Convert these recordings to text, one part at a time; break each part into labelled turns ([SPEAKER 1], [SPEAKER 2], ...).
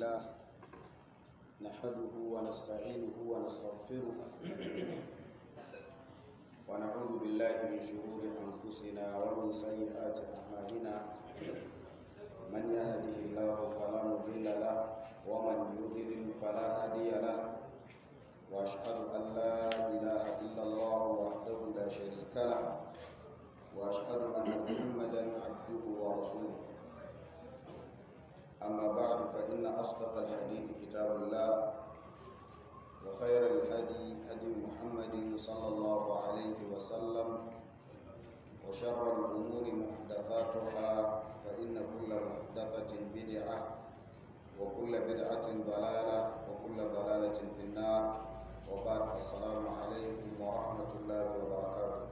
[SPEAKER 1] لله نحمده ونستعينه ونستغفره ونعوذ بالله من شرور أنفسنا ومن سيئات أعمالنا من يهده الله فلا مضل له ومن يضلل فلا هادي له وأشهد أن لا إله إلا الله وحده لا شريك له وأشهد أن محمدا عبده ورسوله أما بعد فإن أصدق الحديث كتاب الله وخير الهدي هدي محمد صلى الله عليه وسلم وشر الأمور محدثاتها فإن كل محدثة بدعة وكل بدعة ضلالة وكل ضلالة في النار وبعد السلام عليكم ورحمة الله وبركاته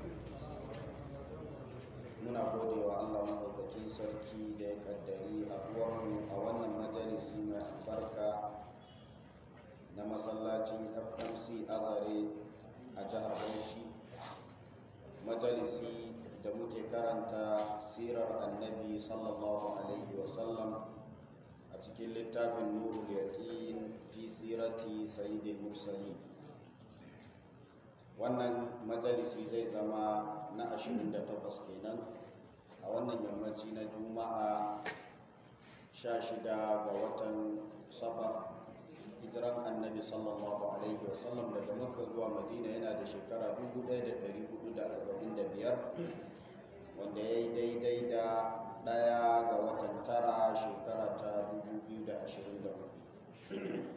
[SPEAKER 1] muna gode wa Allah maɗaukakin sarki da ya kaddari a a wannan majalisi mai albarka na masallacin fmc azare a jihar bauchi majalisi da muke karanta sirar annabi sallallahu alaihi wasallam a cikin littafin nurul yaqin fi sirati sayyidil mursalin wannan majalisi zai zama na 28 kenan a wannan yammaci na juma'a 16 ga watan safar hijiran annabi sallallahu alaihi wasallam daga makka zuwa madina yana da shekara 1445 wanda ya yi daidai da daya ga watan tara shekara ta 2024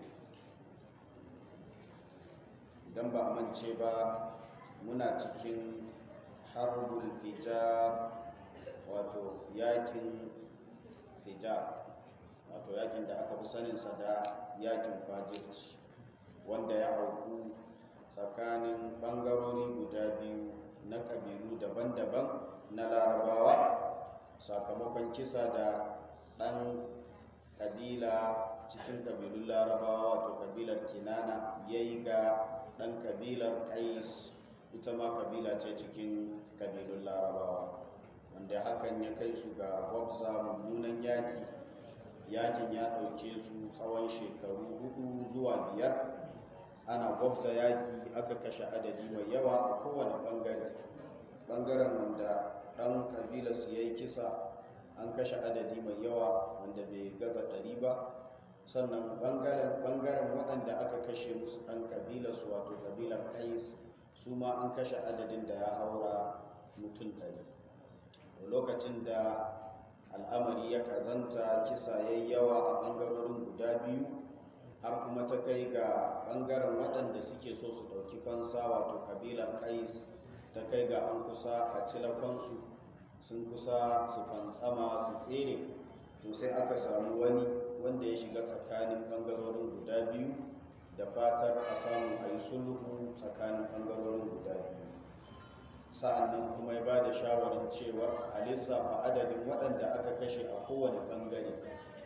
[SPEAKER 1] idan ba a mance ba muna cikin harbul fijar wato yakin fijar wato yakin da aka fi saninsa da yakin fajirci wanda ya auku tsakanin bangarori guda biyu na kabilu daban-daban na larabawa sakamakon kisa da ɗan kabila cikin kabilun larabawa wato kabilar kinana ya yi ga ɗan kabilar kais ita ma kabila ce cikin kabilun larabawa wanda hakan ya kai su ga gwabza mummunan yaki yakin ya ɗauke su tsawon shekaru hudu zuwa biyar ana gwabza yaki aka kashe adadi mai yawa a kowane ɓangare ɓangaren wanda ɗan kabila su ya yi kisa an kashe adadi mai yawa wanda bai gaza ɗari ba sannan ɓangaren waɗanda aka kashe musu ɗan kabila su wato kabilar kais su ma an kashe adadin da ya haura mutum ɗari lokacin da al'amari ya kazanta kisa ya yawa a ɓangarorin guda biyu har kuma ta kai ga ɓangaren waɗanda suke so su ɗauki fansa wato kabilar kais ta kai ga an kusa a cilafansu sun kusa su fantsama su tsere to sai aka samu wani wanda ya shiga tsakanin ɓangarorin guda biyu da fatar a samu a yi sulhu tsakanin ɓangarorin guda biyu sa'an nan kuma ya ba da shawarar cewa a lissafa adadin waɗanda aka kashe a kowane ɓangare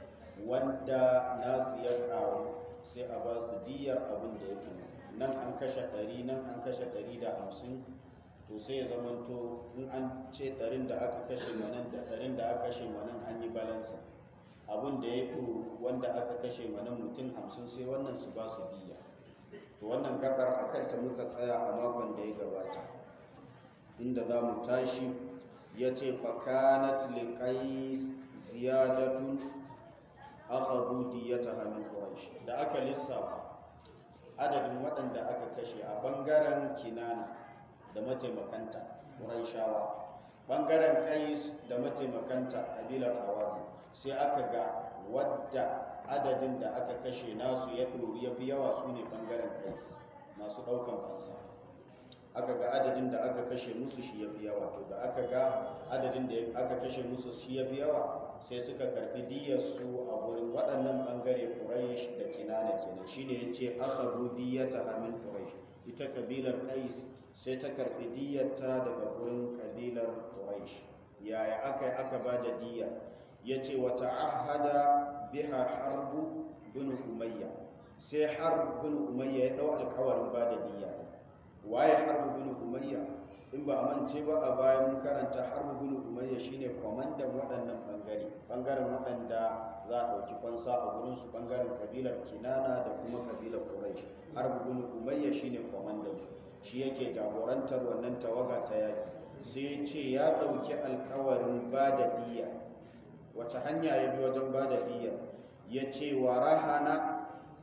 [SPEAKER 1] wanda nasu ya kawo sai a ba su diyar abin da ya fi nan an kashe ɗari nan an kashe ɗari da hamsin to sai ya zamanto in an ce ɗarin da aka kashe manan da ɗarin da aka kashe manan an yi balansa abin da ya fi wanda aka kashe manan mutum hamsin sai wannan su ba su diya to wannan gabar a kanta muka tsaya a makon da ya gabata inda za mu tashi ya ce fakanat liqais ziyadatun akhadhu diyataha min quraish da aka lissafa adadin waɗanda aka kashe a bangaren kinana da mataimakanta quraishawa bangaren qais da mataimakanta kabilar hawazin sai aka ga wadda adadin da aka kashe nasu ya ɗori ya fi yawa su ne bangaren qais masu ɗaukan fansa aka ga adadin da aka kashe musu shi ya fi yawa to da aka ga adadin da aka kashe musu shi ya fi yawa sai suka karbi diyarsu a wurin waɗannan ɓangare quraish da kinana kenan shine yace akhadhu diyata min quraish ita kabilar qais sai ta karbi diyarta daga wurin kabilar quraish yaya aka aka ba da diya yace wa ta'ahada biha harbu bin umayya sai harb bin umayya ya dau alƙawarin ba da diya waye harbu bin umayya in ba a mance ba a bayan karanta harbu bin umayya shine kwamandan waɗannan ɓangare ɓangaren waɗanda za a ɗauki fansa a gurinsu ɓangaren kabilar kinana da kuma kabilar quraish harbu bin umayya shine kwamandan su shi yake jagorantar wannan tawaga ta yaki sai ce ya ɗauki alkawarin ba da diya wace hanya ya bi wajen ba da diya ya ce wa rahana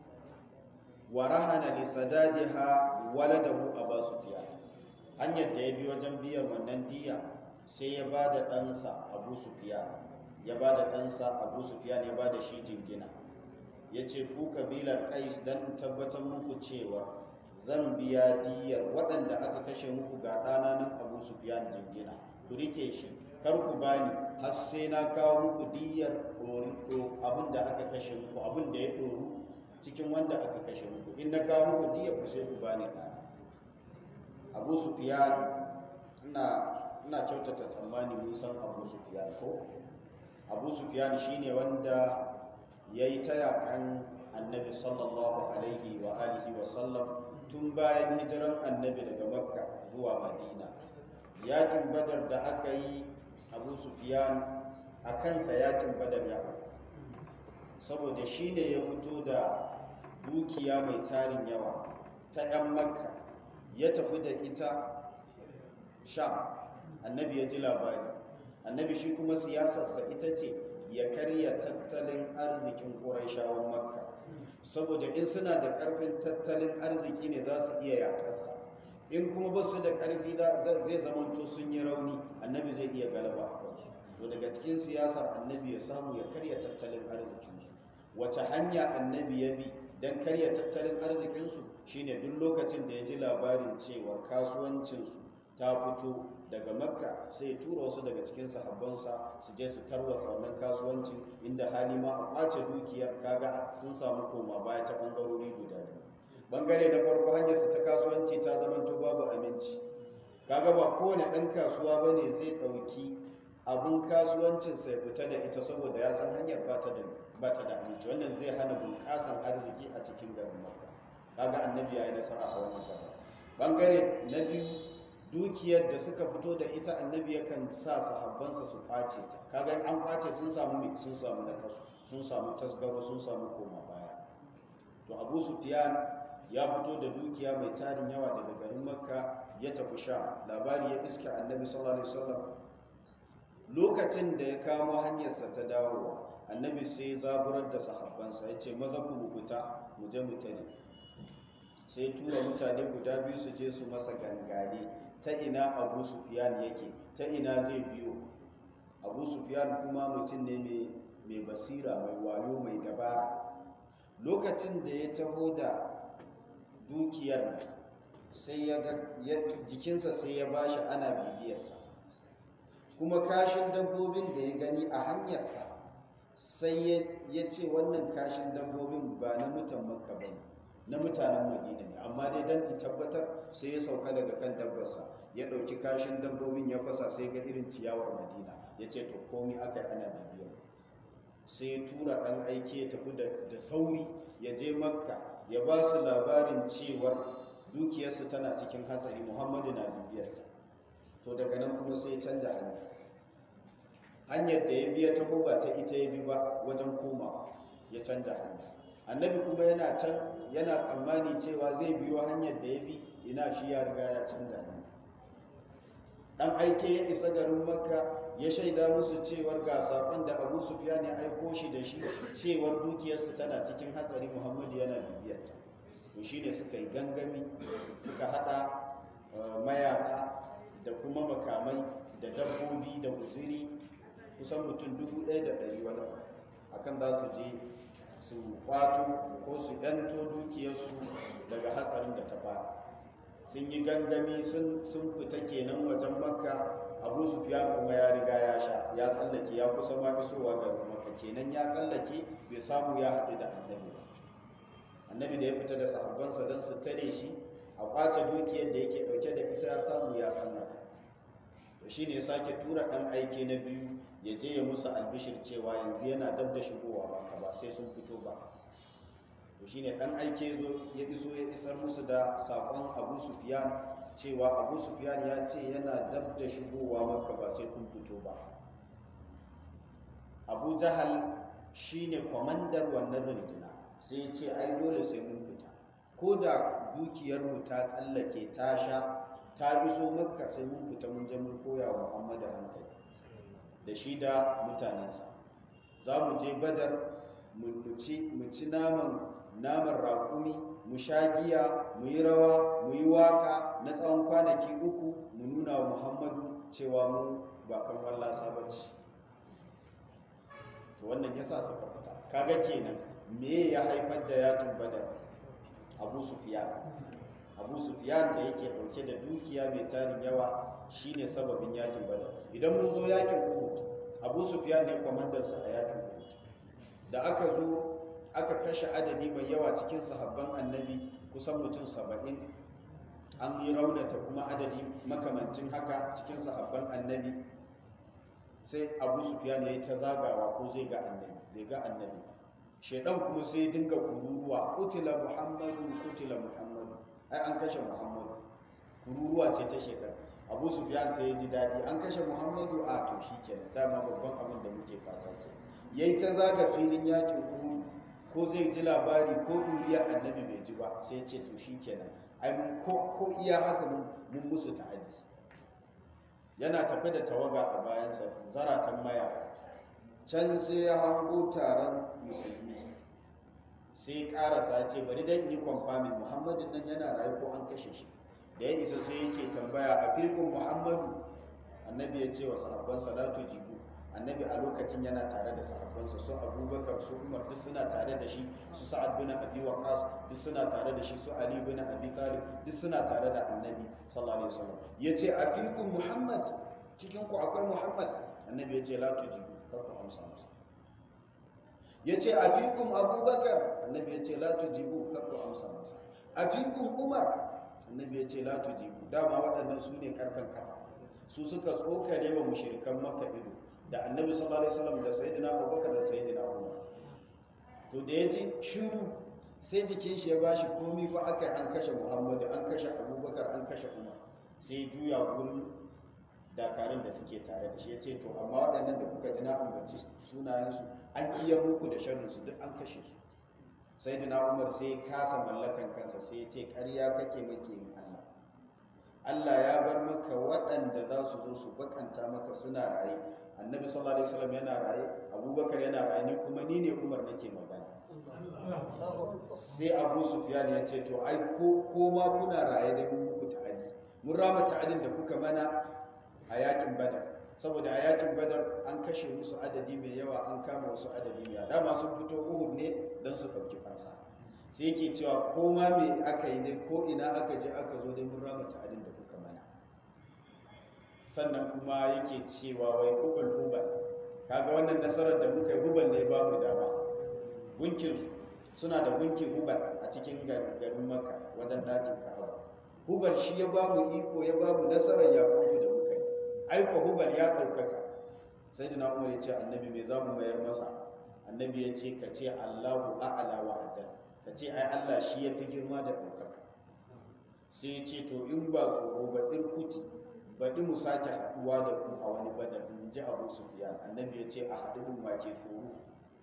[SPEAKER 1] wa rahana li sadadiha waladahu aba sufyan hanyar da ya bi wajen biyan wannan diya sai ya ba da ɗansa abu sufyan ya ba da ɗansa abu sufyan ya ba da shi jingina ya ce ku kabilar kais don tabbatar muku cewa zan biya diyar waɗanda aka kashe muku ga ɗana nan abu sufyan jingina ku rike shi kar ku bani har sai na kawo muku diyar abin da aka kashe muku abin da ya ɗoru cikin wanda aka kashe muku in na kawo muku diyar ku sai ku bani ɗana abu sufyan ina ina kyautata tsammani mun san abu sufyan ko abu sufyan shine wanda ya yi ta yakan annabi sallallahu alaihi wa alihi wa sallam tun bayan hijiran annabi daga makka zuwa madina yakin badar da aka yi abu sufyan a kansa yakin badar ya saboda shi ne ya fito da dukiya mai tarin yawa ta 'yan makka ya tafi da ita sham annabi ya ji labari annabi shi kuma siyasarsa ita ce ya karya tattalin arzikin ƙuraishawan makka saboda in suna da ƙarfin tattalin arziki ne za su iya yaƙarsa in kuma ba su da ƙarfi zai zamanto sun yi rauni annabi zai iya galaba a kansu to daga cikin siyasar annabi ya samu ya karya tattalin arzikinsu wace hanya annabi ya bi don karya tattalin arzikinsu shine duk lokacin da ya ji labarin cewa kasuwancinsu ta fito daga makka sai ya tura wasu daga cikin sahabbansa su je su tarwatsa wannan kasuwancin inda hali ma a kwace dukiyar kaga sun samu koma baya ta bangarori guda biyu bangare na farko hanyar su ta kasuwanci ta zamanto babu aminci kaga ba kowane ɗan kasuwa ba ne zai ɗauki abin kasuwancin sai fita da ita saboda ya san hanyar ba ta da ba ta da aminci wannan zai hana bunƙasan arziki a cikin garin makka kaga annabi ya yi nasara a wannan gaba bangare na biyu dukiyar da suka fito da ita annabi yakan sa sahabbansa su kwace ta kaga an kwace sun samu mai sun samu nakasu sun samu tasgaro sun samu koma baya to abu sufyan ya fito da dukiya mai tarin yawa daga garin makka ya tafi sha labari ya iska annabi sallallahu alaihi wasallam lokacin da ya kamo hanyarsa ta dawowa annabi sai zaburar da sahabbansa ya ce maza ku rubuta mu je mu tare sai tura mutane guda biyu su je su masa gangare ta ina abu sufiyan yake ta ina zai biyo abu sufiyan kuma mutum ne mai basira mai wayo mai dabara lokacin da ya taho da dukiyar sai ya jikinsa sai ya bashi ana bibiyarsa kuma kashin dabbobin da ya gani a hanyarsa sai ya ce wannan kashin dabbobin ba na mutan makka ba na mutanen madina ne amma dai don in tabbatar sai ya sauka daga kan dabbarsa ya ɗauki kashin dabbobin ya fasa sai ga irin ciyawar madina ya ce to komi aka yi ana bibiyar sai ya tura ɗan aiki ya tafi da sauri ya je makka ya ba su labarin cewar dukiyarsu tana cikin hatsari muhammadu na bibiyarta to daga nan kuma sai ya canza hanya hanyar da ya biya ta ba ta ita ya bi ba wajen koma ya canza hanya annabi kuma yana can yana tsammani cewa zai biyo hanyar da ya bi ina shi ya riga ya canza hanya dan aike ya isa garin makka ya shaida musu cewar ga sakon da abu sufyan ya aiko shi da shi cewar dukiyarsu tana cikin hatsari muhammadu yana bibiyarta to shine suka yi gangami suka hada mayaka da kuma makamai da dabbobi da guziri kusan mutum dubu ɗaya da ɗari wani akan za su je su kwato ko su yanto dukiyarsu daga hatsarin da ta fara sun yi gangami sun fita kenan wajen makka abu sufyan kuma ya riga ya sha ya tsallake ya kusa ma isowa ga makka kenan ya tsallake bai samu ya haɗu da annabi ba annabi da ya fita da sahabbansa don su tare shi a kwace dukiyar da yake ɗauke da ita ya samu ya tsallaka to shi ne sake tura ɗan aiki na biyu ya je ya musu albishir cewa yanzu yana dab da shigowa ba ba sai sun fito ba to shine dan aike zo ya iso ya isar musu da sakon Abu Sufyan cewa Abu Sufyan ya ce yana dab da shigowa maka ba sai kun fito ba Abu Jahal shine kwamandar wannan runduna sai ya ce ai dole sai mun fita ko da dukiyar mu ta tsallake ta sha ta iso makka sai mun fita mun je mun koya wa Muhammadu hankali da shi da mutanensa za mu je badar mu ci naman naman raƙumi mu sha giya mu yi rawa mu yi waka na tsawon kwanaki uku mu nuna wa muhammadu cewa mu ba kan wallasa ba ce to wannan ya sa suka fita kaga kenan me ya haifar da yakin badar abu sufiyan abu sufiyan da yake ɗauke da dukiya mai tarin yawa shine sababin yakin badar idan mun zo yakin uhud abu sufiyan ne kwamandarsa a yakin uhud da aka zo aka kashe adadi mai yawa cikin sahabban annabi kusan mutum saba'in an yi raunata kuma adadi makamancin haka cikin sahabban annabi sai abu sufiyan ya yi ta zagawa ko zai ga annabi bai ga annabi shaidan kuma sai dinga kururuwa kutila muhammadu kutila muhammadu ai an kashe muhammadu kururuwa ce ta shaidan abu sufiyan sai ya ji daɗi an kashe muhammadu a to shi kenan dama babban abin da muke fata ke yayi ta zaga filin yakin uhud ko zai ji labari ko duriya annabi bai ji ba sai ce to shi kenan ai mun ko ko iya haka mun mun musu ta'addi yana tafe da tawaga a bayansa zaratan maya can sai ya hango taron musulmi sai karasa ce bari dan yi kwamfamin muhammadin nan yana rayu ko an kashe shi da ya isa sai yake tambaya a fikun muhammadu annabi ya ce wa sahabbansa la tujibu annabi a lokacin yana tare da sahabbansa su abubakar su umar duk suna tare da shi su sa'ad bin abi waqas duk suna tare da shi su ali bin abi talib duk suna tare da annabi sallallahu alaihi wasallam yace a fikun muhammad cikin ku akwai muhammad annabi ya ce la tujibu kar ku amsa masa yace a fikun abubakar annabi ya ce la tujibu kar ku amsa masa a fikun umar annabi ya ce la tujibu dama waɗannan su ne karfin kafa su suka tsokare wa mushrikan maka ido da annabi sallallahu alaihi wasallam da sayyidina abubakar da sayyidina umar to da ya ji shiru sai jikin shi ya bashi komi fa aka an kashe muhammadu an kashe abubakar an kashe umar sai juya gurin dakarun da suke tare da shi ya ce to amma waɗannan da kuka ji na ambaci sunayensu an iya muku da sharrinsu duk an kashe su sai da umar sai ya kasa mallakan kansa sai ya ce ƙarya kake make yin allah allah ya bar maka waɗanda za su zo su bakanta maka suna raye annabi sallallahu alaihi wasallam yana raye abubakar yana raye ni kuma ni ne umar nake magana sai abu sufyan ya ce to ai ko ko ma kuna raye dai mun muku ta'adi mun rama ta'adin da kuka mana a yakin badar saboda a yakin badar an kashe musu adadi mai yawa an kama wasu adadi mai yawa dama sun fito uhud ne don su ɗauki fansa sai yake cewa ko ma me aka yi dai ko ina aka je aka zo dai mun rama ta'adin da kuka mana sannan kuma yake cewa wai hubal hubal kaga wannan nasarar da muka yi hubal ne ba mu dama gunkinsu suna da gunkin hubal a cikin garin maka wajen dakin ka'aba hubal shi ya ba mu iko ya ba mu nasarar yaƙonku da muka yi aiko hubal ya ɗaukaka sai da umar ya ce annabi me za mu mayar masa annabi ya ce ka ce allahu a'ala wa ajal ka ce ai allah shi ya fi girma da ɗaukaka sai ya ce to in ba tsoro ba irkuti baɗi mu sake haɗuwa da ku a wani badar in ji abu sufiyan annabi ya ce a haɗu ma ke tsoro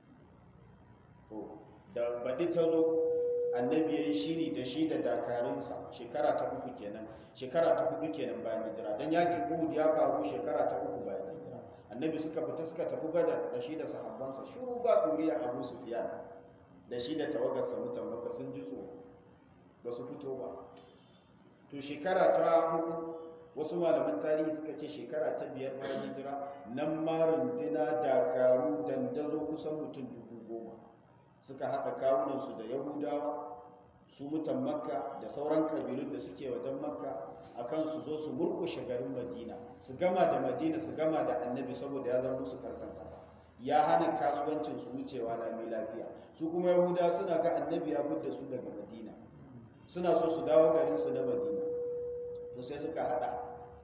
[SPEAKER 1] to da baɗi ta zo annabi ya yi shiri da shi da dakarunsa shekara ta uku kenan shekara ta hudu kenan bayan hijira don yakin uhud ya faru shekara ta uku bayan hijira annabi suka fita suka tafi badar da shi da sahabbansa shuru ba ɗuriya abu sufiyan da shi da tawagarsa mutan maka sun ji tsoro ba su fito ba to shekara ta hudu wasu malaman tarihi suka ce shekara ta biyar bayan hijira nan ma rundina dakaru dandazo kusan mutum dubu goma suka haɗa kawunansu da yahudawa su mutan makka da sauran kabilun da suke wajen makka a kan su zo su murkushe garin madina su gama da madina su gama da annabi saboda ya zama musu karkan kafa ya hana kasuwancin su wucewa lami lafiya su kuma yahudawa suna ga annabi ya fidda su daga madina suna so su dawo garinsu na madina to sai suka hada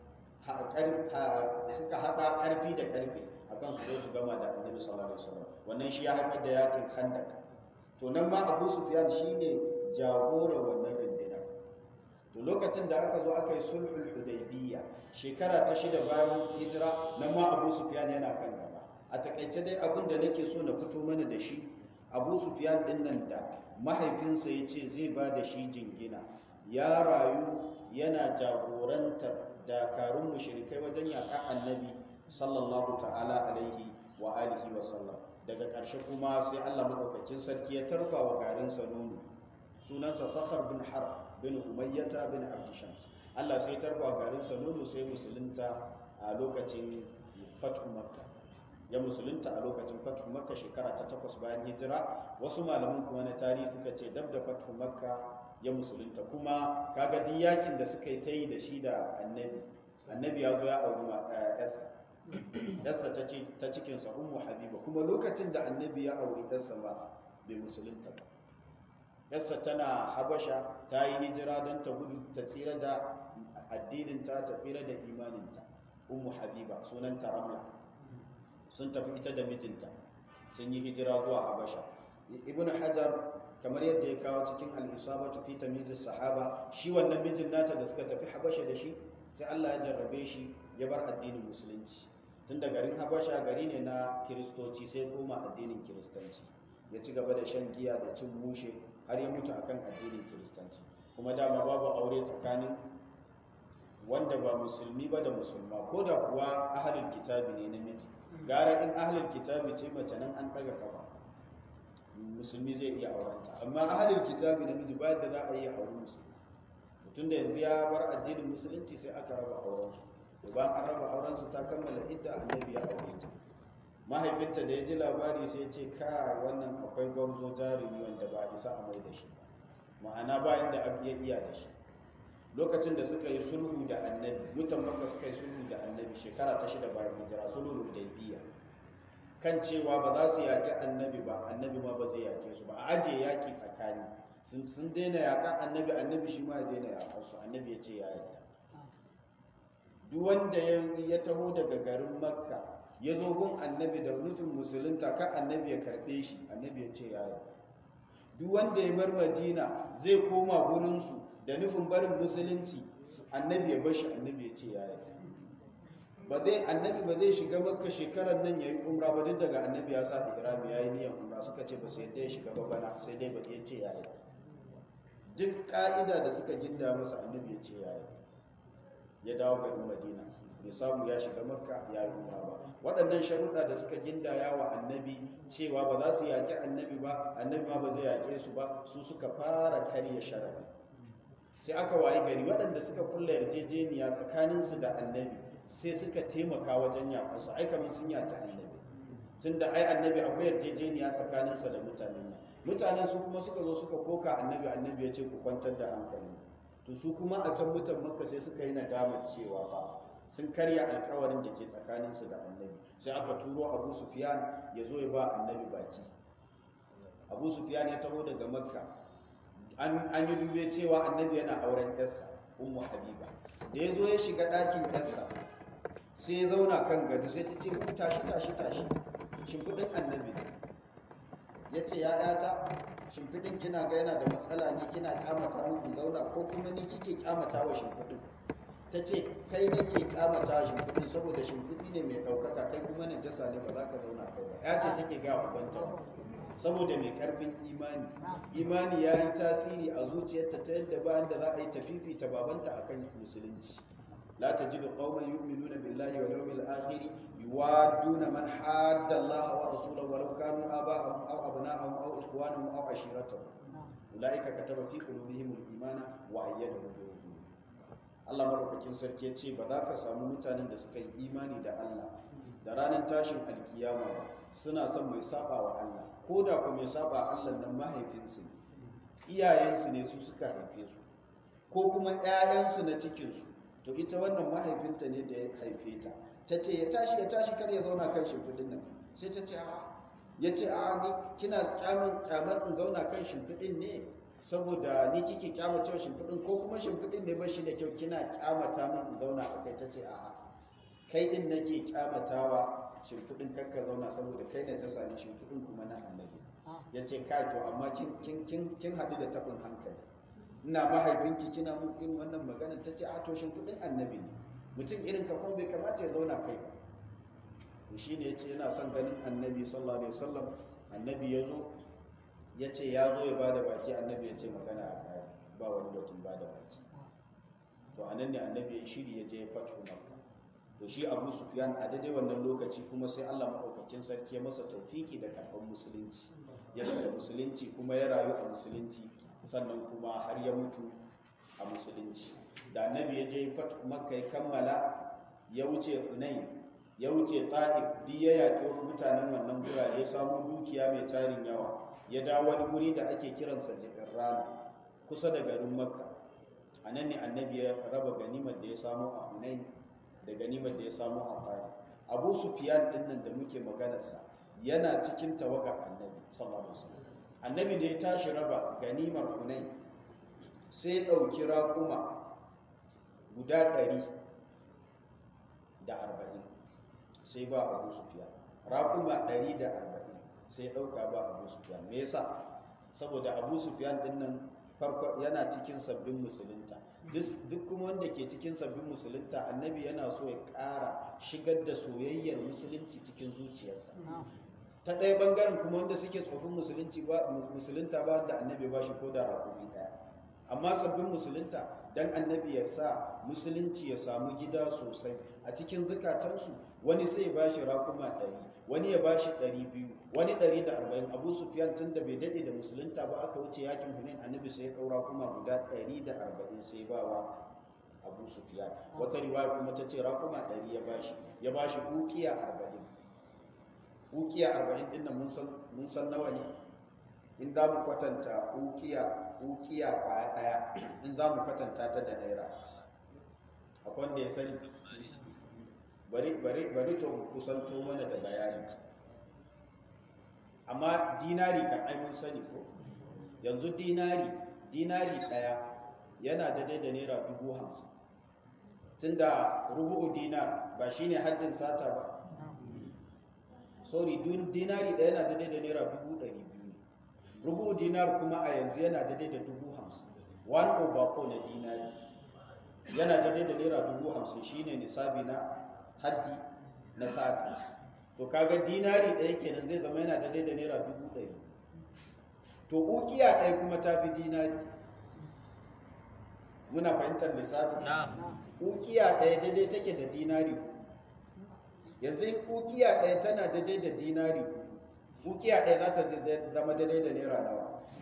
[SPEAKER 1] suka hada karfi da karfi akan su zo su gama da annabi sallallahu alaihi wasallam wannan shi ya haifar da yakin khandak to nan ma abu sufyan shine jagora wannan rundunar to lokacin da aka zo aka yi sulhul hudaybiyya shekara ta shida bayan hijira nan ma abu sufyan yana kan gaba a takaice dai abin da nake so na fito mana da shi abu sufyan din nan da mahaifinsa ya ce zai ba da shi jingina ya rayu yana jagorantar dakarun mushrikai wajen yaƙa annabi sallallahu ta'ala alaihi wa alihi wa sallam daga ƙarshe kuma sai Allah madaukakin sarki ya tarfa wa garin nono sunansa sakhar bin har bin umayyata bin abdishams Allah sai tarfa wa garin nono sai musulunta a lokacin fatu makka ya musulunta a lokacin fatu makka shekara ta takwas bayan hijira wasu malaman kuma na tarihi suka ce dab da fatu makka ya musulunta kuma kaga duk yakin da suka yi ta yi da shi da annabi annabi ya zo ya auri yarsa yarsa ta cikinsa ummu habiba kuma lokacin da annabi ya auri yarsa ba bai musulunta ba yarsa tana habasha ta yi hijira don ta gudu ta tsira da addininta ta tsira da imaninta ummu habiba sunanta ramla sun tafi ita da mijinta sun yi hijira zuwa habasha ibnu hajar kamar yadda ya kawo cikin al-isabatu fi tamyiz sahaba shi wannan mijin nata da suka tafi habasha da shi sai Allah ya jarrabe shi ya bar addinin musulunci tun da garin habasha gari ne na kiristoci sai koma addinin kiristanci ya ci gaba da shan giya da cin mushe har ya mutu akan addinin kiristanci kuma dama babu aure tsakanin wanda ba musulmi ba da musulma ko da kuwa ahalin kitabi ne namiji gara in ahalin kitabi ce mace nan an ɗaga kafa musulmi zai iya aurenta amma ahalin kitabi namiji ba da za a yi aure musulmi mutum da yanzu ya bar addinin musulunci sai aka raba aurensu to bayan an raba aurensu ta kammala idda annabi ya aure ta mahaifinta da ya ji labari sai ce ka wannan akwai gwarzo jarumi wanda ba a isa a mai da shi ma'ana ba inda abu ya iya da shi lokacin da suka yi sulhu da annabi mutan makka suka yi sulhu da annabi shekara ta shida bayan hijira sulhu hudaybiya kan cewa ba za su yaƙi annabi ba annabi ma ba zai yaƙe su ba a ajiye yaƙi tsakani sun daina yaƙa annabi annabi shi ma ya daina yaƙar su annabi ya ce ya yarda duk wanda ya taho daga garin makka ya zo gun annabi da nufin musulunta kan annabi ya karɓe shi annabi ya ce ya yarda duk wanda ya bar madina zai koma gurinsu da nufin barin musulunci annabi ya bashi annabi ya ce ya yarda ba zai annabi ba zai shiga makka shekarar nan yayi umra ba duk daga annabi ya sa ihrami yayi niyyar umra suka ce ba su yadda ya shiga ba bana sai dai ba ya ce ya yarda duk ka'ida da suka ginda masa annabi ya ce ya yarda ya dawo garin madina bai samu ya shiga makka ya yi umra ba waɗannan sharuɗa da suka gindaya wa annabi cewa ba za su yaƙi annabi ba annabi ma ba zai yaƙe su ba su suka fara karya sharaɗi sai aka wayi gari waɗanda suka kulla yarjejeniya tsakaninsu da annabi sai suka taimaka wajen yaƙarsu ai kamar sun yaƙi annabi tunda ai annabi akwai yarjejeniya tsakaninsa da mutanen nan mutanen su kuma suka zo suka koka annabi annabi ya ce ku kwantar da hankali to su kuma a can mutan makka sai suka yi nadamar cewa ba sun karya alkawarin da ke tsakaninsu da annabi sai aka turo abu sufiyan ya zo ya ba annabi baki abu sufiyan ya taho daga makka an yi dube cewa annabi yana auren yarsa ummu habiba da ya zo ya shiga ɗakin yarsa sai ya zauna kan gado sai ta ce tashi tashi tashi shimfiɗin annabi ya ce ya ɗata shimfiɗin kina ga yana da matsala ne kina kyamata mu in zauna ko kuma ni kike kyamata wa shimfiɗin ta ce kai nake kyamata wa shimfiɗin saboda shimfiɗi ne mai ɗaukaka kai kuma na jasa ne ba za ka zauna kai ba ya ce take ga ubanta saboda mai karfin imani imani ya yi tasiri a zuciyarta ta yadda bayan da za a yi tafifi ta babanta akan musulunci لا تجد قوما يؤمنون بالله واليوم الآخر يوادون من حاد الله ورسوله ولو كانوا آباءهم أو أبناءهم أو إخوانهم أو عشيرتهم أولئك كتب في قلوبهم الإيمان وأيدهم بروح Allah maraukakin sarki ya ce ba za ka samu mutanen da suka yi imani da Allah da ranar tashin alkiyama ba suna son mai saba wa Allah ko da ku mai saba Allah nan mahaifinsu ne iyayensu ne su suka haife su ko kuma 'ya'yansu na cikinsu to ita wannan mahaifinta ne da ya haife ta ta ce ya tashi ya tashi kar ya zauna kan shimfiɗin nan sai ta ce a ya ce a ni kina kyamin kyamar in zauna kan shimfiɗin ne saboda ni kike kyamata shimfiɗin ko kuma shimfiɗin ne bashi da kyau kina kyamata min in zauna a kai ta ce a kai din nake kyamatawa shimfiɗin kar ka zauna saboda kai ne ta sami shimfiɗin kuma na annabi ya ce kai to amma kin haɗu da taɓin hankali ina mahaifinki kina mun irin wannan magana ta ce a toshin kuɗin annabi ne mutum irin ka kuma bai kamata ya zauna kai ba to shi ne ya ce yana son ganin annabi sallallahu alaihi wasallam annabi ya zo ya ce ya zo ya ba da baki annabi ya ce magana a kai ba wani batun ba da baki to a nan ne annabi ya shiri ya je ya fatu makka to shi abu sufyan a daidai wannan lokaci kuma sai allah maɗaukakin sarki ya masa taufiki da karɓar musulunci ya da musulunci kuma ya rayu a musulunci sannan kuma har ya mutu a musulunci da annabi ya je fatu makka ya kammala ya wuce hunain ya wuce ta'if duk ya yaƙi mutanen wannan gurare ya samu dukiya mai tarin yawa ya dawo wani guri da ake kiransa jikin rana kusa da garin makka a nan ne annabi ya raba ganimar da ya samu a hunain da ganimar da ya samu a ta'if abu sufiyan din nan da muke maganarsa yana cikin tawagar annabi sallallahu alaihi wasallam annabi da ya tashi raba ganimar hunain sai ɗauki raƙuma guda ɗari da arba'in sai ba abu sufiyan raƙuma ɗari da arba'in sai ɗauka ba abu sufiyan me yasa saboda abu sufiyan ɗin nan farko yana cikin sabbin musulunta duk kuma wanda ke cikin sabbin musulunta annabi yana so ya ƙara shigar da soyayyar musulunci cikin zuciyarsa ta ɗaya ɓangaren kuma wanda suke tsofin musulunci ba musulunta ba da annabi ba shi ko da raƙumi ɗaya amma sabbin musulunta dan annabi ya sa musulunci ya samu gida sosai a cikin zukatansu wani sai ba shi raƙuma ɗari wani ya ba shi ɗari biyu wani ɗari da arba'in abu sufiyan tun da bai daɗe da musulunta ba aka wuce yakin hunain annabi sai ya ɗaura kuma guda ɗari da arba'in sai ba wa abu sufiyan wata riwaya kuma ta ce raƙuma ɗari ya bashi ya bashi ukiya arba'in ukiya arba'in ɗin nan mun san nawa ne in za mu kwatanta ukiya ukiya kwaya ɗaya in za mu kwatanta ta da naira akwai wanda ya sani bari bari bari to kusanto mana da bayani amma dinari kan ai mun sani ko yanzu dinari dinari ɗaya yana da da naira dubu hamsin tunda rubu'u dinar ba shine haddin sata ba sorry dinari ɗaya yana da da naira dubu ɗari biyu rubu'u dinar kuma a yanzu yana da da dubu hamsin one over four na dinari yana da da naira dubu hamsin shine nisabi na haddi na sati to kaga dinari ɗaya kenan zai zama yana da da naira dubu ɗari to ukiya ɗaya kuma ta fi dinari muna fahimtar lissafi ukiya ɗaya daidai take da dinari yanzu in ukiya ɗaya tana daidai da dinari ukiya ɗaya za ta zama daidai da naira nawa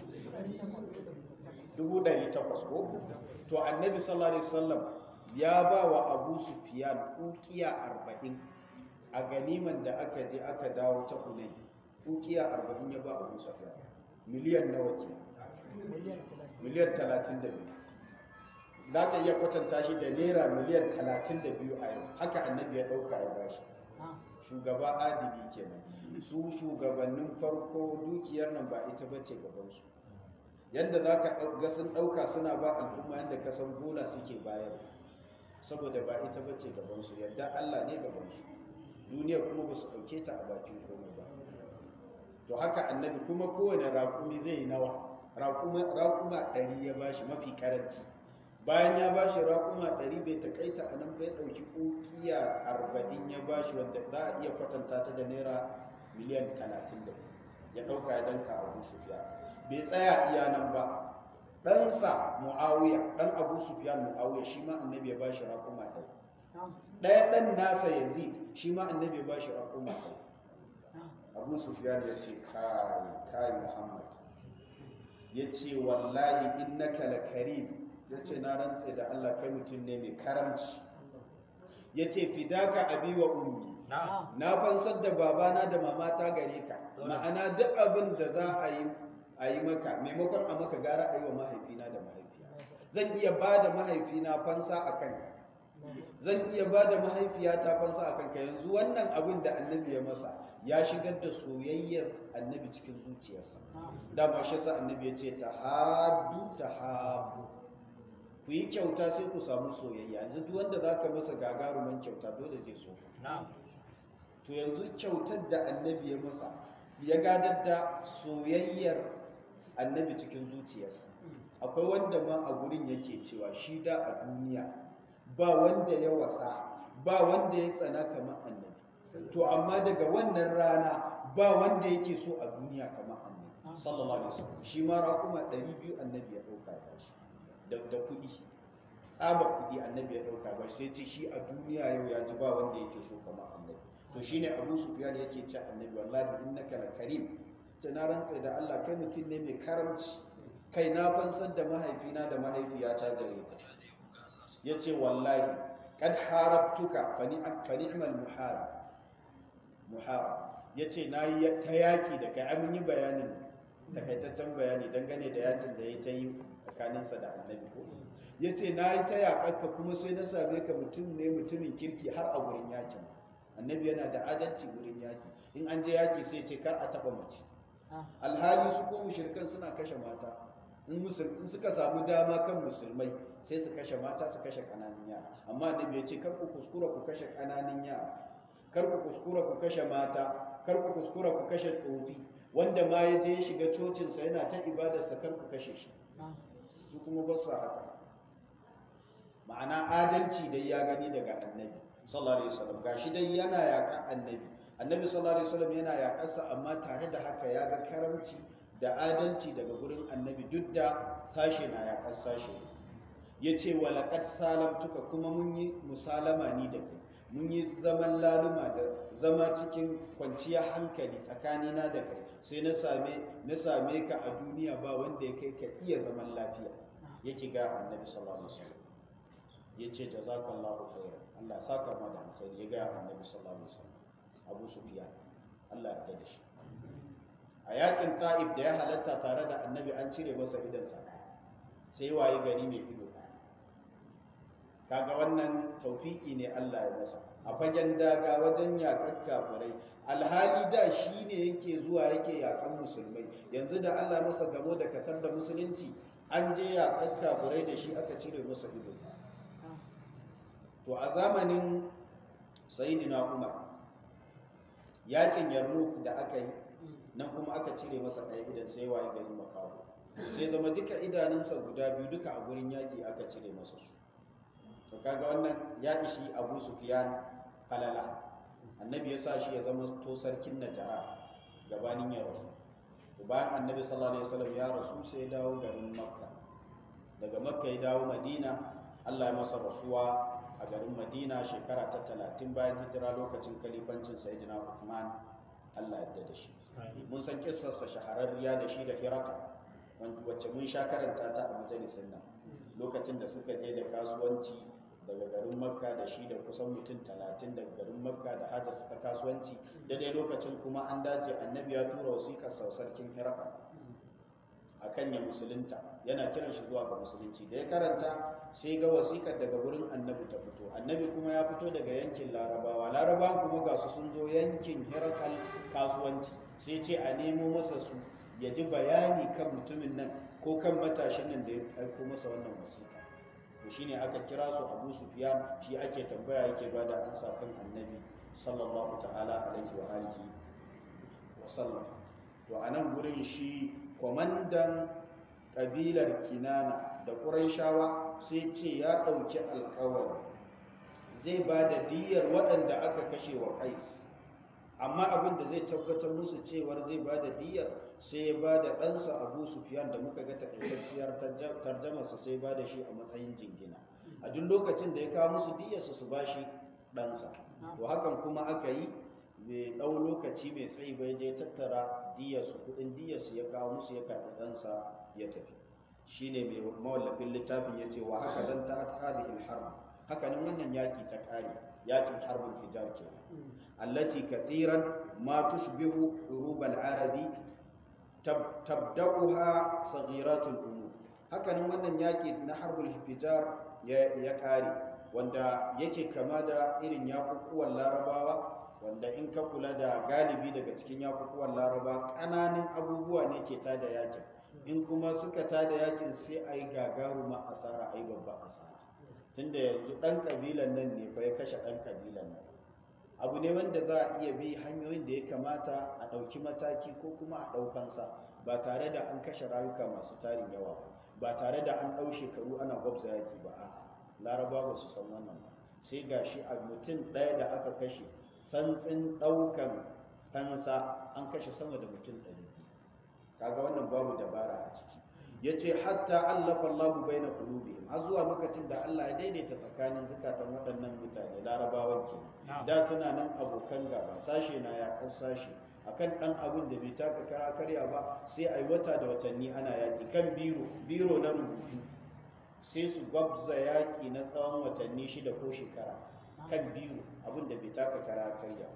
[SPEAKER 1] dubu ɗari takwas ko to annabi sallallahu alaihi wasallam ya ba wa abu sufiyan ukiya arba'in a ganiman da aka je aka dawo ta hunai ukiya arba'in ya ba abu sufiyan miliyan nawa ke miliyan talatin da biyu za ka iya kwatanta shi da naira miliyan talatin da biyu a yau haka annabi ya ɗauka ya bashi shugaba adili kenan su shugabannin farko dukiyar nan ba ita bace gabansu yadda za ka ga sun ɗauka suna ba al'umma yadda ka san bola suke bayar saboda ba ita bace gabansu yadda allah ne gabansu duniya kuma ba su ɗauke ta a bakin komai ba to haka annabi kuma kowane raƙumi zai yi nawa raƙuma ɗari ya bashi mafi karanci bayan ya bashi raƙuma ɗari bai takaita a nan bai ɗauki ƙuƙiya arba'in ya bashi wanda za a iya kwatanta ta da naira miliyan talatin da ya ɗauka ya danka abu sufiya bai tsaya iya nan ba ɗansa mu'awiya ɗan abu sufiya mu'awiya shi ma annabi ya bashi raƙuma ɗari ɗaya ɗan nasa yazid shi ma annabi ya bashi raƙuma ɗari abu sufiyan ya ce kai kai muhammad ya ce wallahi innaka la karim ya ce na rantse da allah kai mutum ne mai karamci ya ce fidaka abi wa ummi na fansar da babana da mamata gare ka ma'ana duk abin da za a yi a yi maka maimakon a maka gara a yi wa mahaifina da mahaifiya zan iya ba da mahaifina fansa a kanka zan iya ba da mahaifiyata fansa a kanka yanzu wannan abin da annabi ya masa ya shigar da soyayyar annabi cikin zuciyarsa dama shi sa annabi ya ce ta hadu ta habu ku yi kyauta sai ku samu soyayya yanzu duk wanda za ka masa gagaruman kyauta dole zai so to yanzu kyautar da annabi ya masa ya gadar da soyayyar annabi cikin zuciyarsa akwai wanda ma a gurin yake cewa shi da a duniya ba wanda ya wasa ba wanda ya tsana kamar annabi to amma daga wannan rana ba wanda yake so a duniya kamar annabi sallallahu alaihi wasallam shi ma raƙuma 200 annabi ya ɗauka ya shi da kuɗi tsaba kuɗi annabi ya ɗauka ba sai ce shi a duniya yau ya ji ba wanda yake so kamar annabi to shine abu sufyan yake ce annabi wallahi innaka la karim ce na rantsa da Allah kai mutum ne mai karamci kai na fansar da mahaifina da mahaifiyata gare ka yace wallahi kad harabtuka fa ni'mal muharib muharib yace nayi ta yaki da kai an yi bayanin takaitaccen bayani dangane da yakin da ya ta yi tsakaninsa da annabi ko ya ce na yi ta yaƙarka kuma sai na same ka mutum ne mutumin kirki har a wurin yakin annabi yana da adalci wurin yaki in an je yaki sai ce kar a taɓa mace alhali su ko mushrikan suna kashe mata in suka samu dama kan musulmai sai su kashe mata su kashe ƙananan yara amma annabi ya ce kar ku kuskura ku kashe ƙananan yara kar ku kuskura ku kashe mata kar ku kuskura ku kashe tsofi wanda ma ya je ya shiga cocinsa yana ta ibadarsa kar ku kashe shi su kuma ba su haka ma'ana adalci dai ya gani daga annabi sallallahu alaihi wasallam gashi dai yana yakan annabi annabi sallallahu alaihi wasallam yana yakarsa amma tare da haka ya ga karamci da adalci daga gurin annabi duk da sashe na yakar sashe ya ce wa laqad salamtuka kuma mun yi musalama ni da kai mun yi zaman laluma da zama cikin kwanciyar hankali tsakanina da kai sai na same na same ka a duniya ba wanda ya kai ka iya zaman lafiya yake ga annabi sallallahu alaihi wasallam yace jazakallahu khairan Allah saka ma da alkhairi ya ga annabi sallallahu alaihi wasallam Abu Sufyan Allah ya yarda shi a yakin Ta'ib da ya halatta tare da annabi an cire masa idan sa sai waye gari mai ido kaga wannan taufiki ne Allah ya masa a fagen daga wajen yakan kafirai alhali da shi ne yake zuwa yake yakan musulmai yanzu da Allah masa gamo da katar da musulunci an je yakan kafirai da shi aka cire masa ido to a zamanin sayidina umar yakin yarmouk da aka yi nan kuma aka cire masa ɗaya idan sai waye gari makawo sai zama duka idanunsa guda biyu duka a gurin yaƙi aka cire masa su to kaga wannan ya ishi abu sufyan falala annabi ya sa shi ya zama to sarkin najara gabanin ya rasu bayan annabi sallallahu alaihi wasallam ya rasu sai ya dawo garin makka daga makka ya dawo madina allah ya masa rasuwa a garin madina shekara ta talatin bayan hijira lokacin kalifancin sayyidina uthman allah ya da shi mun san kissarsa shahararriya da shi da hiraka wacce mun sha karanta ta a majalisar nan lokacin da suka je da kasuwanci daga garin makka da shi da kusan mutum talatin daga garin makka da hajjas ta kasuwanci daidai lokacin kuma an dace annabi ya tura wasiƙar sau sarkin hiraka a kan ya musulunta yana kiran shi zuwa ga musulunci da ya karanta sai ga wasiƙar daga gurin annabi ta fito annabi kuma ya fito daga yankin larabawa larabawa kuma ga su sun zo yankin hirakal kasuwanci sai ce a nemo masa su ya ji bayani kan mutumin nan ko kan matashin nan da ya aiko masa wannan wasiƙa to shine aka kira su Abu Sufyan shi ake tambaya yake bada ansa kan Annabi sallallahu ta'ala alaihi wa alihi wa sallam to anan gurin shi kwamandan kabilar Kinana da Qurayshawa sai ce ya dauki alƙawari zai ba da diyar waɗanda aka kashe wa Qais amma abin da zai tabbatar musu cewar zai ba da diyar sai ya ba da ɗansa abu sufiyan da muka ga takaitacciyar tarjamarsa sai ba da shi a matsayin jingina a duk lokacin da ya kawo musu diyarsa su ba shi ɗansa to hakan kuma aka yi mai ɗau lokaci mai tsayi bai je tattara diyarsu kuɗin diyarsu ya kawo musu ya karɓi ɗansa ya tafi shine mai mawallafin littafin ya ce wa haka dan ta hadhihi al-harb haka nan wannan yaki ta ƙare yakin harbin fijar kenan allati kathiran ma tushbihu hurub al-arabi tabda'uha saghiratul umur hakanan wannan yaki na harbul hijar ya kare wanda yake kama da irin yakukuwan larabawa wanda in ka kula da galibi daga cikin yakukuwan laraba ƙananan abubuwa ne ke tada yakin in kuma suka tada yakin sai a yi gagaruma asara a yi babban asara tunda yanzu ɗan ƙabilan nan ne fa ya kashe ɗan ƙabilan nan abu ne wanda za a iya bi hanyoyin da ya kamata a ɗauki mataki ko kuma a ɗaukansa ba tare da an kashe rayuka masu tarin yawa ba tare da an ɗau shekaru ana gwabza yaki ba a laraba ba su san wannan ba sai ga shi a mutum ɗaya da aka kashe santsin ɗaukan fansa an kashe sama da mutum ɗari kaga wannan babu dabara a ciki ya ce hatta allafa allahu bai na kulubihim har zuwa lokacin da allah ya daidaita tsakanin zukatan waɗannan mutane larabawan ke da suna nan abokan gaba sashe na yakan sashe akan ɗan abin da bai taka kara karya ba sai a yi wata da watanni ana yaƙi kan biro biro na rubutu sai su gwabza yaƙi na tsawon watanni shida ko shekara kan biro abin da bai taka kara karya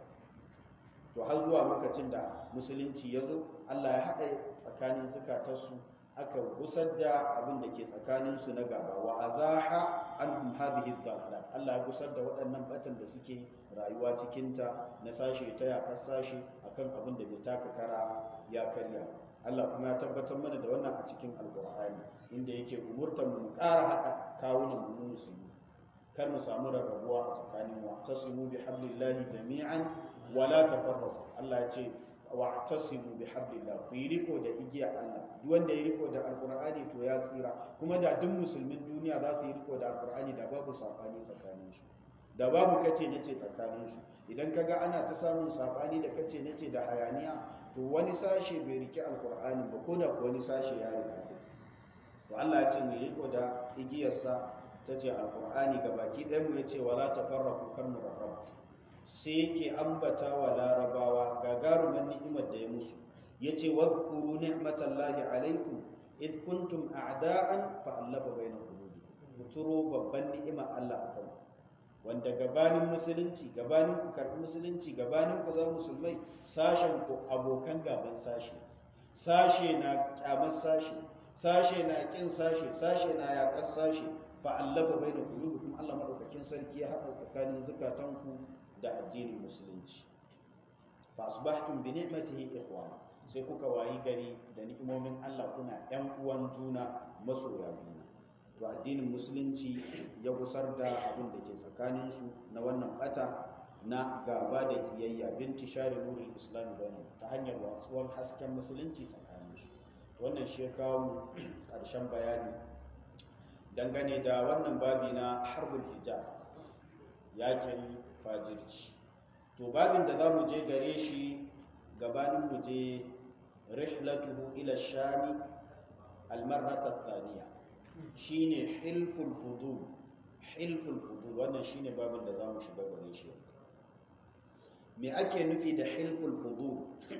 [SPEAKER 1] to har zuwa lokacin da musulunci ya zo allah ya haɗa tsakanin zukatarsu aka gusar da abin da ke tsakaninsu na gaba wa azaha anhum hadhihi dhalalat Allah ya gusar da waɗannan batan da suke rayuwa cikinta na sashe ta yaƙar sashe akan abin da bai taka kara ya karya Allah kuma ya tabbatar mana da wannan a cikin alƙur'ani inda yake umurtar mu ƙara haɗa kawunan mu musulmi kar mu samu rarrabuwa a tsakanin wa tasimu bi hablillahi jami'an wala tafarraqu Allah ya ce wa tasimu bi hablillah ku yi riko da igiya Allah duk wanda ya riko da alqur'ani to ya tsira kuma da duk musulmin duniya za su yi riko da alqur'ani da babu sabani tsakanin su da babu kace nace tsakanin su idan kaga ana ta samun sabani da kace nace da hayaniya to wani sashe bai rike alqur'ani ba ko da wani sashe ya rike to Allah ya ce mu riko da igiyarsa tace alqur'ani gabaki ɗayan mu yace wala tafarraqu kar mu rarrabu sai yake ambata wa larabawa gagarumin ni'imar da ya musu ya ce wadhkuru ni'matallahi alaikum id kuntum a'da'an fa allafa baina qulubi ku turo babban ni'ima Allah akan wanda gabanin musulunci gabanin ku karbi musulunci gabanin ku za musulmai sashen ku abokan gaban sashe sashe na kyamar sashe sashe na kin sashe sashe na yaƙar sashe fa allafa baina qulubikum Allah madaukakin sarki ya haɗa tsakanin zukatanku da addinin musulunci fa asbahtum bi ni'matihi ikhwana sai kuka wayi gari da ni'imomin Allah kuna ƴan uwan juna masoya juna to addinin musulunci ya gusar da abin da ke tsakanin su na wannan bata na gaba da kiyayya binti shari nurul islam bainahum ta hanyar watsuwar hasken musulunci tsakanin su wannan shi ya kawo mu ƙarshen bayani dangane da wannan babi na harbul hijab yakin fajirci to babin da za mu je gare shi gabanin mu je rihlatuhu ila shami almarrata thaniya shine hilful fudul hilful fudul wannan shine babin da za mu shiga gare shi me ake nufi da hilful fudul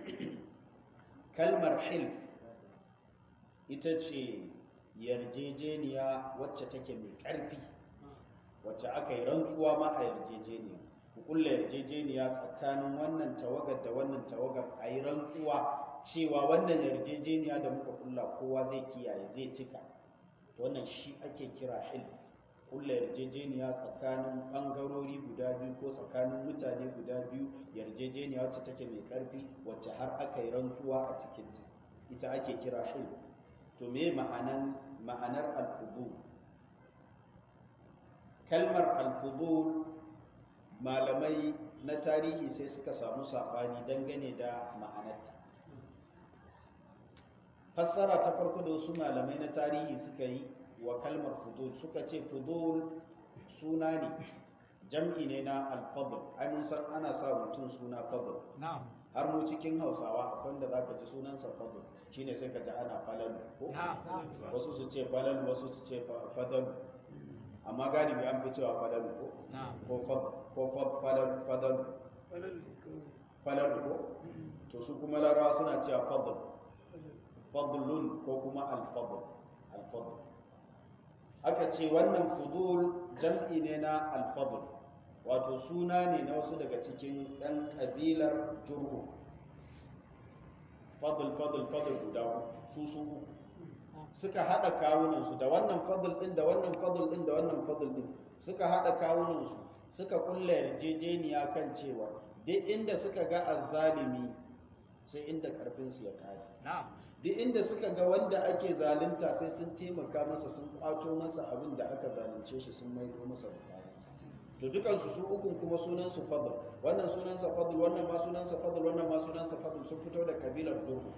[SPEAKER 1] kalmar hilf ita ce yarjejeniya wacce take mai ƙarfi wacce aka yi rantsuwa ma a yarjejeniya ku kulla yarjejeniya tsakanin wannan tawagar da wannan tawagar a yi rantsuwa cewa wannan yarjejeniya da muka kulla kowa zai kiyaye zai cika wannan shi ake kira hil kulla yarjejeniya tsakanin ɓangarori guda biyu ko tsakanin mutane guda biyu yarjejeniya wacce take mai ƙarfi wacce har aka yi rantsuwa a cikinta ita ake kira hil to me ma'anan ma'anar alfudul kalmar alfudul malamai na tarihi sai suka samu saɓani dangane da ma'anarta fassara ta farko da wasu malamai na tarihi suka yi wa kalmar fudul suka ce fudul suna ne jam'i ne na alfadl ai mun san ana sa mutum suna fadl har mu cikin hausawa akwai wanda za ka ji sunansa fadl shine sai ka ji ana falal ko wasu su ce falal wasu su ce fadal amma galibi an fi cewa falal ko ko fadal fadal falal ko to su kuma larawa suna cewa fadl fadlun ko kuma alfadl alfadl aka ce wannan fudul jam'i ne na alfadl wato suna ne na wasu daga cikin ɗan ƙabilar jurhu fadl fadl fadl guda su su suka haɗa kawunansu da wannan fadl ɗin da wannan fadl ɗin da wannan fadl ɗin suka haɗa kawunansu suka kulla yarjejeniya kan cewa duk inda suka ga azzalimi sai inda ƙarfinsu ya kare duk inda suka ga wanda ake zalunta sai sun taimaka masa sun kwato masa abin da aka zalunce shi sun maido masa da kayansa to dukansu su ukun kuma sunansu fadl wannan sunansa fadl wannan ma sunansa fadl wannan ma sunansa fadl sun fito da kabilar jurhu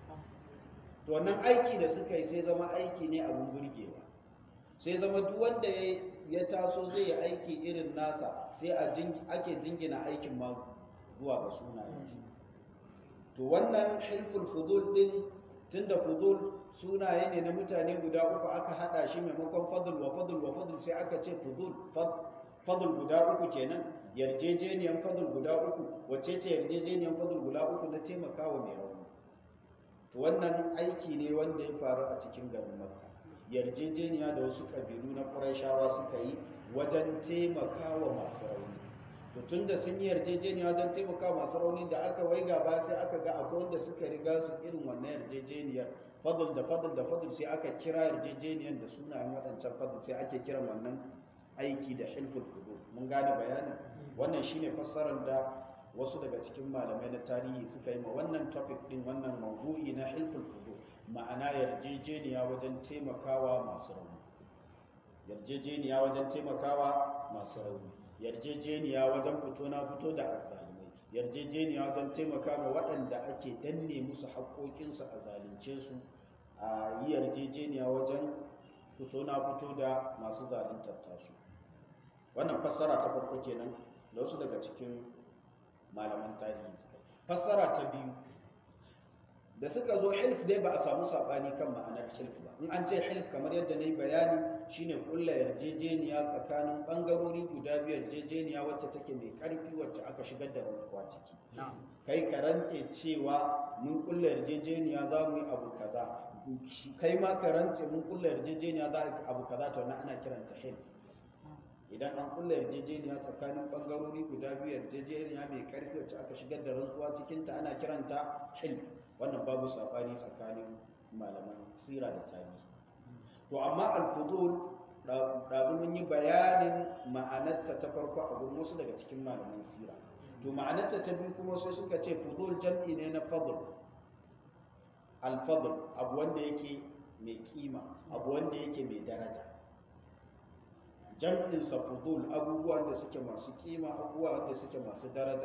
[SPEAKER 1] to wannan aiki da suka yi sai zama aiki ne abun burgewa sai zama duk wanda ya taso zai yi aiki irin nasa sai a ake jingina aikin ma zuwa ga sunayen shi to wannan hilful fudul din tunda fudul sunaye ne na mutane guda uku aka hada shi maimakon fadl wa fadl wa fadl sai aka ce fudul fadl guda uku kenan yarjejeniyan fadl guda uku wacce ce yarjejeniyan fadl guda uku na taimakawa mai rauni to wannan aiki ne wanda ya faru a cikin garin makka yarjejeniya da wasu kabilu na ƙurashawa suka yi wajen taimakawa masu rauni to tun da sun yi yarjejeniya wajen taimakawa masu rauni da aka waiga ba sai aka ga akwai wanda suka riga su irin wannan yarjejeniyar fadl da fadl da fadl sai aka kira yarjejeniyar da sunayen waɗancan fadl sai ake kiran wannan aiki da hilful fudul mun gane bayanin wannan shine fassarar da wasu daga cikin malamai na tarihi suka yi ma wannan topic din wannan maudu'i na hilful fudul ma'ana yarjejeniya wajen taimakawa masu rauni yarjejeniya wajen taimakawa masu rauni yarjejeniya wajen fito na fito da azzalumai yarjejeniya wajen taimakawa waɗanda ake danne musu haƙoƙinsu a zalunce su a yi yarjejeniya wajen fito na fito da masu zaluntar tasu wannan fassara ta farko kenan da wasu daga cikin malaman tarihi suka fassara ta biyu da suka zo hilf dai ba a samu saɓani kan ma'anar hilf ba in an ce hilf kamar yadda na yi bayani shine kulla yarjejeniya tsakanin ɓangarori guda biyu yarjejeniya wacce take mai ƙarfi wacce aka shigar da rantsuwa ciki kai ka rantse cewa mun kulla yarjejeniya za mu yi abu kaza kai ma ka rantse mun kulla yarjejeniya za a abu kaza to na ana kiranta hilf idan an kulla yarjejeniya tsakanin ɓangarori guda biyu yarjejeniya mai ƙarfi wacce aka shigar da rantsuwa cikinta ana kiranta hilf wannan babu saɓani tsakanin malaman sira da tarihi to amma alfudul ɗazu mun yi bayanin ma'anarta ta farko a gurin wasu daga cikin malaman sira to ma'anarta ta biyu kuma sai suka ce fudul jam'i ne na fadl alfadl abu wanda yake mai kima abu wanda yake mai daraja jam'insa fudul abubuwan da suke masu kima abubuwa wanda suke masu daraja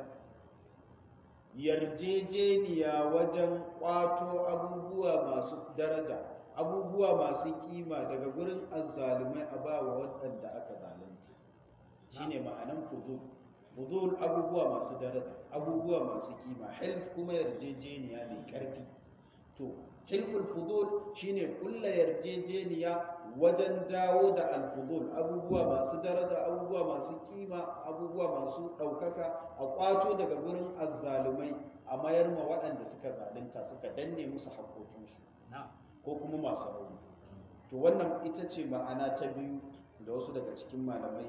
[SPEAKER 1] yarjejeniya wajen kwato abubuwa masu daraja abubuwa masu kima daga gurin azzalumai a ba wa waɗanda aka zalunta shine ma'anan fudul fudul abubuwa masu daraja abubuwa masu kima hilf kuma yarjejeniya mai ƙarfi to hilful fudul shine kulla yarjejeniya wajen dawo da alfudul abubuwa masu daraja abubuwa masu kima abubuwa masu ɗaukaka a kwato daga gurin azzalumai a mayar ma waɗanda suka zalunta suka danne musu haƙoƙinsu ko kuma masu rauni to wannan ita ce ma'ana ta biyu da wasu daga cikin malamai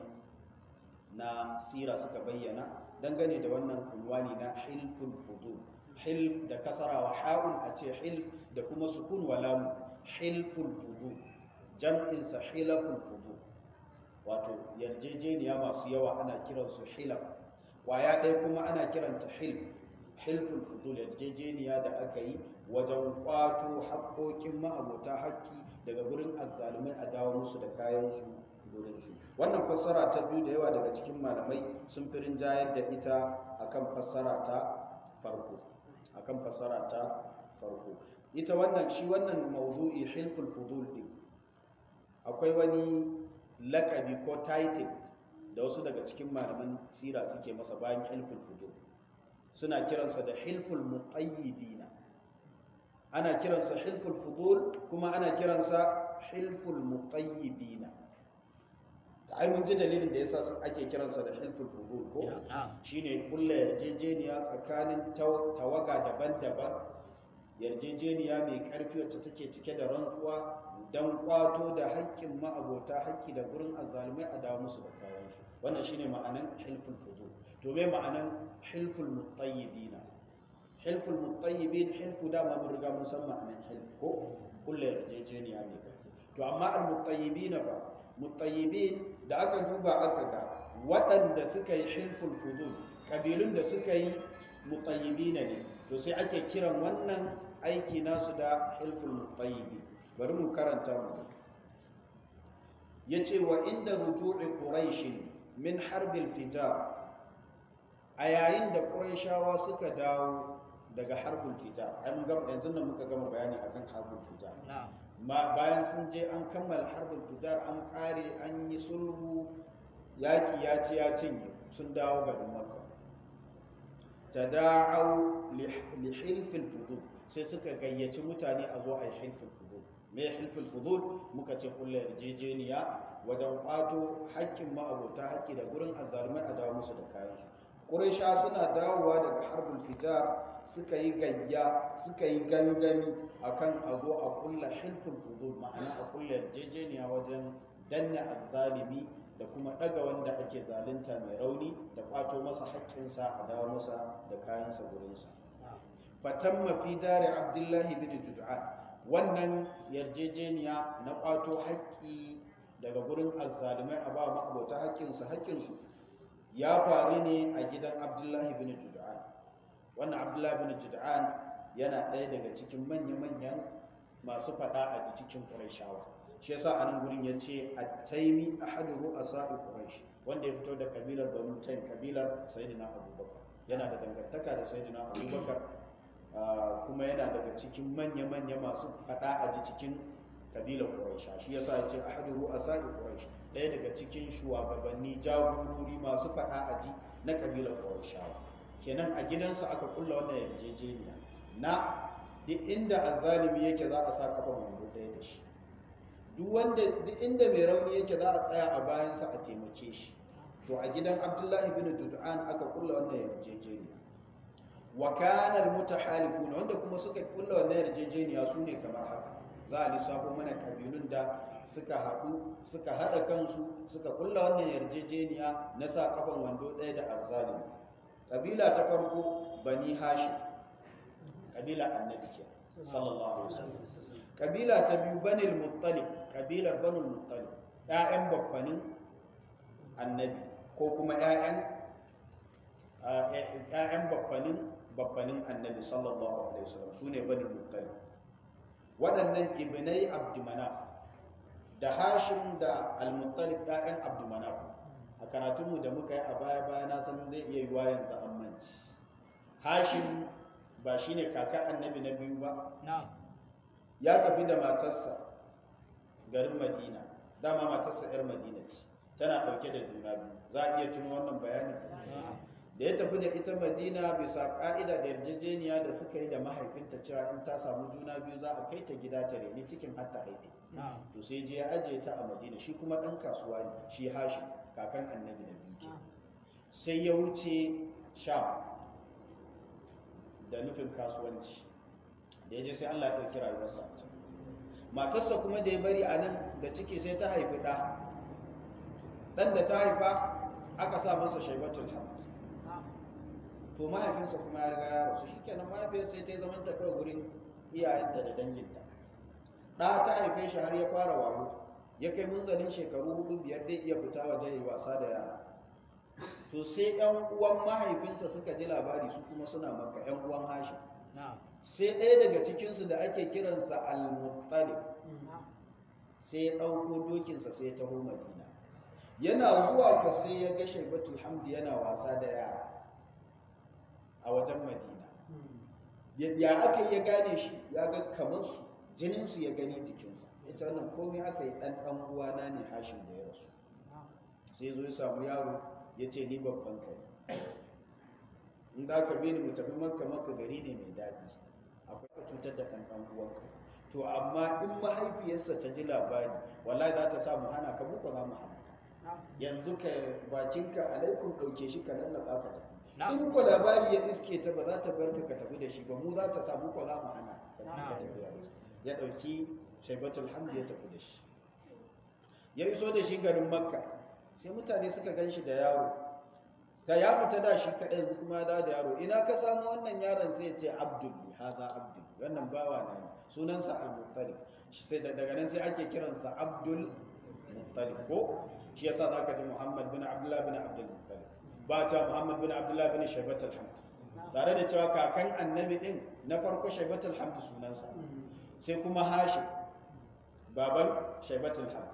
[SPEAKER 1] na sira suka bayyana dangane da wannan unwani na hilful fudul hilf da kasara wa ha'un a ce hilf da kuma sukun wa lamu hilful fudul jam'insa hilaful fudul wato yarjejeniya masu yawa ana kiransu hilaf kwaya ɗaya kuma ana kiranta hilf hilful fudul yarjejeniya da aka yi wajen kwato haƙoƙin ma'abota haƙƙi daga gurin azzalumai a dawo musu da kayansu gurinsu wannan fassara ta biyu da yawa daga cikin malamai sun fi rinjayar da ita akan fassara ta farko akan fassara ta farko ita wannan shi wannan maudu'i hilful fudul din akwai wani lakabi ko title da wasu daga cikin malaman sira suke masa bayan hilful fudul suna kiransa da hilful muqayyidina ana kiransa hilful fudul kuma ana kiransa hilful muqayyidina ai mun ji dalilin da yasa ake kiransa da hilful fudul ko shine kulla yarjejeniya tsakanin tawaga daban-daban yarjejeniya mai karfi wacce take cike da rantsuwa don kwato da haƙƙin ma'abota haƙƙi da gurin azzalumai a dawo musu da kayansu wannan shine ma'anan hilful fudul to me ma'anan hilful mutayyibina hilful mutayyibin hilfu dama mun riga mun san ma'anan hilf ko kulla yarjejeniya mai karfi to amma al mutayyibina ba mutayyibin da aka duba aka ga waɗanda suka yi hilful fudul ƙabilun da suka yi mutayyibina ne to sai ake kiran wannan aiki nasu da hilful mutayyibi bari mu karanta mu ya ce wa inda ruju'i quraishin min harbil fijar a yayin da ƙurayshawa suka dawo daga harbul fijar ai mun gama yanzu nan muka gama bayani akan harbul fijar ma bayan sun je an kammala harbul fijar an kare an yi sulhu yaki ya ci ya cinye sun dawo garin makka tada'au li hilfil fudul sai suka gayyaci mutane a zo a yi hilfil fudul me hilfil fudul muka ce kullu yarjejeniya wajen kwato haƙƙin ma'abota haƙƙi da gurin azzalumai a dawo musu da kayansu ƙuraisha suna dawowa daga harbul fitar suka yi gayya suka yi gangami akan a zo a kulla hilful fudul ma'ana a kulla yarjejeniya wajen danne azzalimi da kuma ɗaga wanda ake zalunta mai rauni da kwato masa haƙƙinsa a dawo masa da kayansa gurinsa fatamma fi dare abdullahi bin jud'an wannan yarjejeniya na kwato haƙƙi daga gurin azzalimai a ba ma'abota haƙƙinsu haƙƙinsu ya faru ne a gidan abdullahi bin jud'an wannan abdullahi bin jud'an yana ɗaya daga cikin manya-manyan masu faɗa a cikin ƙurayshawa shi yasa a nan gurin ya ce a taimi ahadu ru'asa quraish wanda ya fito da kabilar banu taim kabilar sayyidina abubakar yana da dangantaka da sayyidina abubakar kuma yana daga cikin manya-manya masu faɗa a ji cikin kabilar quraisha shi yasa ya ce ahadu ru'asa quraish ɗaya daga cikin shugabanni jagorori masu faɗa a ji na kabilar quraishawa kenan a gidansa aka kulla wannan yarjejeniya na duk inda azzalimi yake za a sa kafa wando ɗaya da shi duk wanda duk inda mai rauni yake za a tsaya a bayansa a taimake shi to a gidan abdullahi bin jud'an aka kulla wannan yarjejeniya wa kana almutahalifun wanda kuma suka kulla wannan yarjejeniya su ne kamar haka za a lissafo mana kabilun da suka haɗu suka haɗa kansu suka kulla wannan yarjejeniya na sa kafan wando ɗaya da azzalimi kabila ta farko bani hashim kabila annabi ke sallallahu alaihi wasallam kabila ta biyu banil muttalib kabilar banul muttalib ƴaƴan babbanin annabi ko kuma ƴaƴan ƴaƴan babbanin babbanin annabi sallallahu alaihi wasallam sune banul muttalib waɗannan ibnai abdumanaf da hashim da al-muttalib ƴaƴan abdumanaf a karatunmu da muka yi a baya baya na san zai iya yiwa yanzu an manci hashim ba shine kaka annabi na biyu ba ya tafi da matarsa garin madina dama matarsa 'yar madina ce tana ɗauke da juna biyu za a iya tuno wannan bayani da ya tafi da ita madina bisa ƙa'ida da yarjejeniya da suka yi da mahaifinta cewa in ta samu juna biyu za a kai ta gida ta reni cikin hatta haife to sai je ya ajiye ta a madina shi kuma ɗan kasuwa ne shi hashi kakan annabi na biyu sai ya wuce sham da nufin kasuwanci da ya je sai Allah ya ɗauki rayuwarsa a can matarsa kuma da ya bari a nan da ciki sai ta haifi ɗa ɗan da ta haifa aka sa masa shaibatul hamd to mahaifinsa kuma ya riga ya rasu shi kenan mahaifiyarsa sai ta yi zaman tafiya gurin iyayenta da danginta ɗa ta haife shi har ya fara wayo ya kai munzalin shekaru hudu biyar zai iya fita waje yi wasa da yara to sai yan uwan mahaifinsa suka ji labari su kuma suna maka yan uwan hashi sai ɗaya daga cikinsu da ake kiransa al-muttalib sai ya ɗauko dokinsa sai ya taho madina yana zuwa ka sai ya ga shaibatul hamdi yana wasa da yara a wajen madina ya aka ya gane shi ya ga kamar su jininsu ya gani jikinsa ya ce wannan komai aka yi ɗan ɗan uwana ne hashin da ya rasu sai zo ya samu yaro ya ce ni babban kai in da ka bi ni mu tafi makka makka gari ne mai daɗi akwai ka cutar da ɗan ɗan uwanka to amma in mahaifiyarsa ta ji labari wallahi za ta sa mu hana ka muka za mu hana yanzu ka bakinka alaikum ɗauke shi ka lallaba ka da in ko labari ya iske ta ba za ta bar ka tafi da shi ba mu za ta sa muka za mu hana ya ɗauki shaibatul hamdi ya tafi da shi ya iso da shi garin makka sai mutane suka gan shi da yaro da ya fita da shi kaɗai yanzu kuma da da yaro ina ka samu wannan yaron sai ya ce abdul haza abdul wannan bawa na ne sunansa al-muttalib sai daga nan sai ake kiransa abdul muttalib ko shi yasa zaka ji muhammad bin abdullah bin abdul muttalib ba ta muhammad bin abdullah bin shaibat al-hamd tare da cewa kakan annabi din na farko shaibat al-hamd sunansa sai kuma hashim baban shaibat al-hamd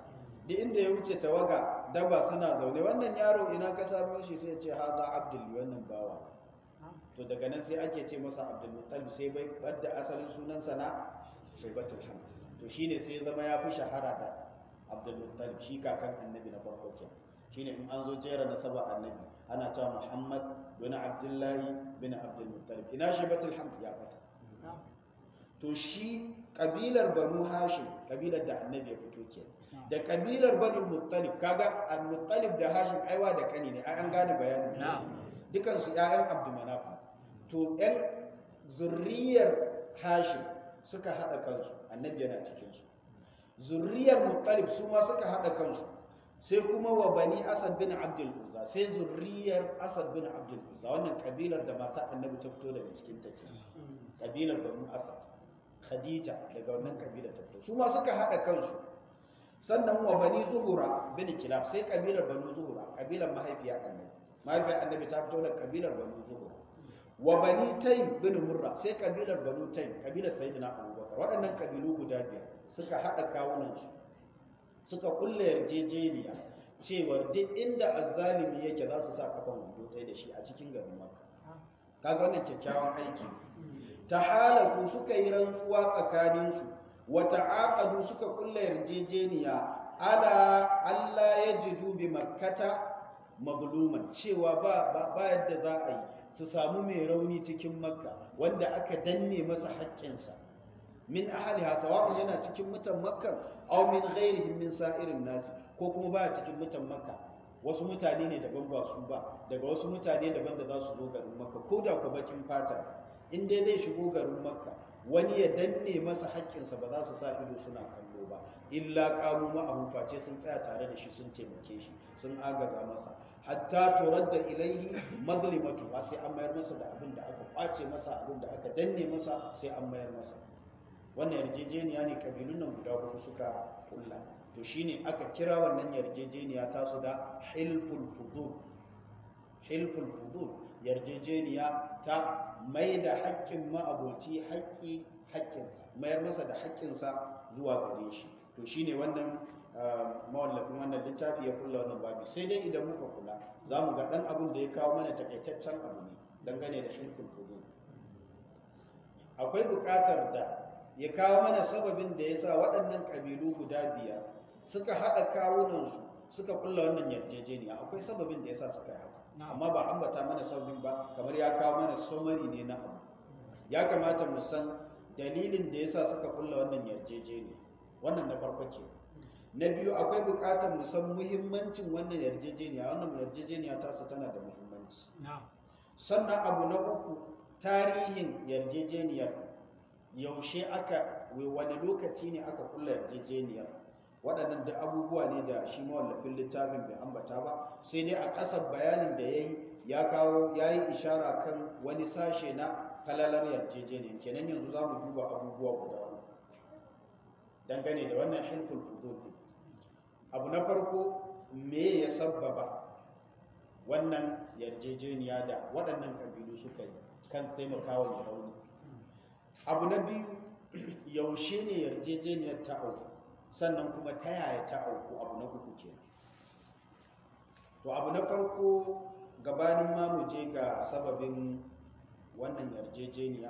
[SPEAKER 1] duk inda ya wuce tawaga daba suna zaune wannan yaro ina ka samu shi sai ce haza abdul wannan bawa to daga nan sai ake ce masa abdul muttalib sai bai badda asalin sunansa na shaibatul hamd to shine sai zama ya fi shahara da abdul muttalib shi kakan annabi na farko ke shine in an zo jera nasaba annabi ana cewa muhammad bin abdullahi bin abdul muttalib ina shaibatul hamd ya fata to shi kabilar banu hashim kabilar da annabi ya fito ke da kabilar banu muttalib kaga al-muttalib da hashim aiwa da kani ne ai an gane bayanin dukan su ƴaƴan abdumanaf to ƴan zurriyar hashim suka hada kansu annabi yana cikin su zurriyar muttalib su ma suka hada kansu sai kuma wa bani asad bin abdul uzza sai zurriyar asad bin abdul uzza wannan kabilar da mata annabi ta fito daga cikin ta kabilar banu asad khadija daga wannan kabila ta fito su ma suka haɗa kansu sannan wa bani zuhura bin kilab sai kabilar banu zuhura kabilar mahaifiya annabi mahaifiyar annabi ta fito daga kabilar banu zuhura wa bani taym bin murra sai kabilar banu taym kabilar sayyidina abubakar waɗannan kabilu guda biyar suka haɗa kawunansu suka kulle yarjejeniya cewar duk inda azzalimi yake za su sa kafan wando ɗaya da shi a cikin garin makka kaga wannan kyakkyawan aiki tahalafu suka yi rantsuwa tsakaninsu wa ta'aqadu suka kulla yarjejeniya ala Allah ya jidu bi makkata magluman cewa ba ba yadda za a yi su samu mai rauni cikin makka wanda aka danne masa haƙƙinsa min ahliha sawa'un yana cikin mutan makka aw min ghairihim min sa'irin nasi ko kuma ba cikin mutan makka wasu mutane ne daban ba su ba daga wasu mutane daban da za su zo garin makka ko da ku bakin fata in dai zai shigo garin makka wani ya danne masa haƙƙinsa ba za su sa ido suna kallo ba illa qamu ma'ahu face sun tsaya tare da shi sun taimake shi sun agaza masa hatta turadda ilaihi mazlimatu ba sai an mayar masa da abin da aka kwace masa abin da aka danne masa sai an mayar masa wannan yarjejeniya ne kabilun nan guda hudu suka kulla to shine aka kira wannan yarjejeniya tasu da hilful fudul hilful fudul yarjejeniya ta mai da haƙƙin ma'aboci haƙƙi haƙƙinsa mayar masa da haƙƙinsa zuwa gare shi to shine wannan mawallafin wannan littafi ya kulla wannan babi sai dai idan muka kula za mu ga ɗan abin da ya kawo mana takaitaccen abu ne dangane da hilful fudul akwai buƙatar da ya kawo mana sababin da ya sa waɗannan ƙabilu guda biyar suka haɗa kawunansu suka kulla wannan yarjejeniya akwai sababin da ya sa suka yi haka amma ba ambata mana sababin ba kamar ya kawo mana somari ne na abu ya kamata mu san dalilin da ya sa suka kulla wannan yarjejeniya wannan na farko ke na biyu akwai buƙatar mu san muhimmancin wannan yarjejeniya wannan yarjejeniya tasu tana da muhimmanci sannan abu na uku tarihin yarjejeniyar yaushe aka wani lokaci ne aka kulla yarjejeniyar waɗannan da abubuwa ne da shi mawallafin littafin bai ambata ba sai dai a ƙasar bayanin da ya yi ya kawo ya yi ishara kan wani sashe na falalar yarjejeniyar kenan yanzu za mu duba abubuwa guda uku dangane da wannan hilful fudul abu na farko me ya sabbaba wannan yarjejeniya da waɗannan ƙabilu suka yi kan taimakawa mai rauni abu na biyu yaushe ne yarjejeniyar ta auku sannan kuma ta yaya ta auku abu na uku ke to abu na farko gabanin ma mu je ga sababin wannan yarjejeniya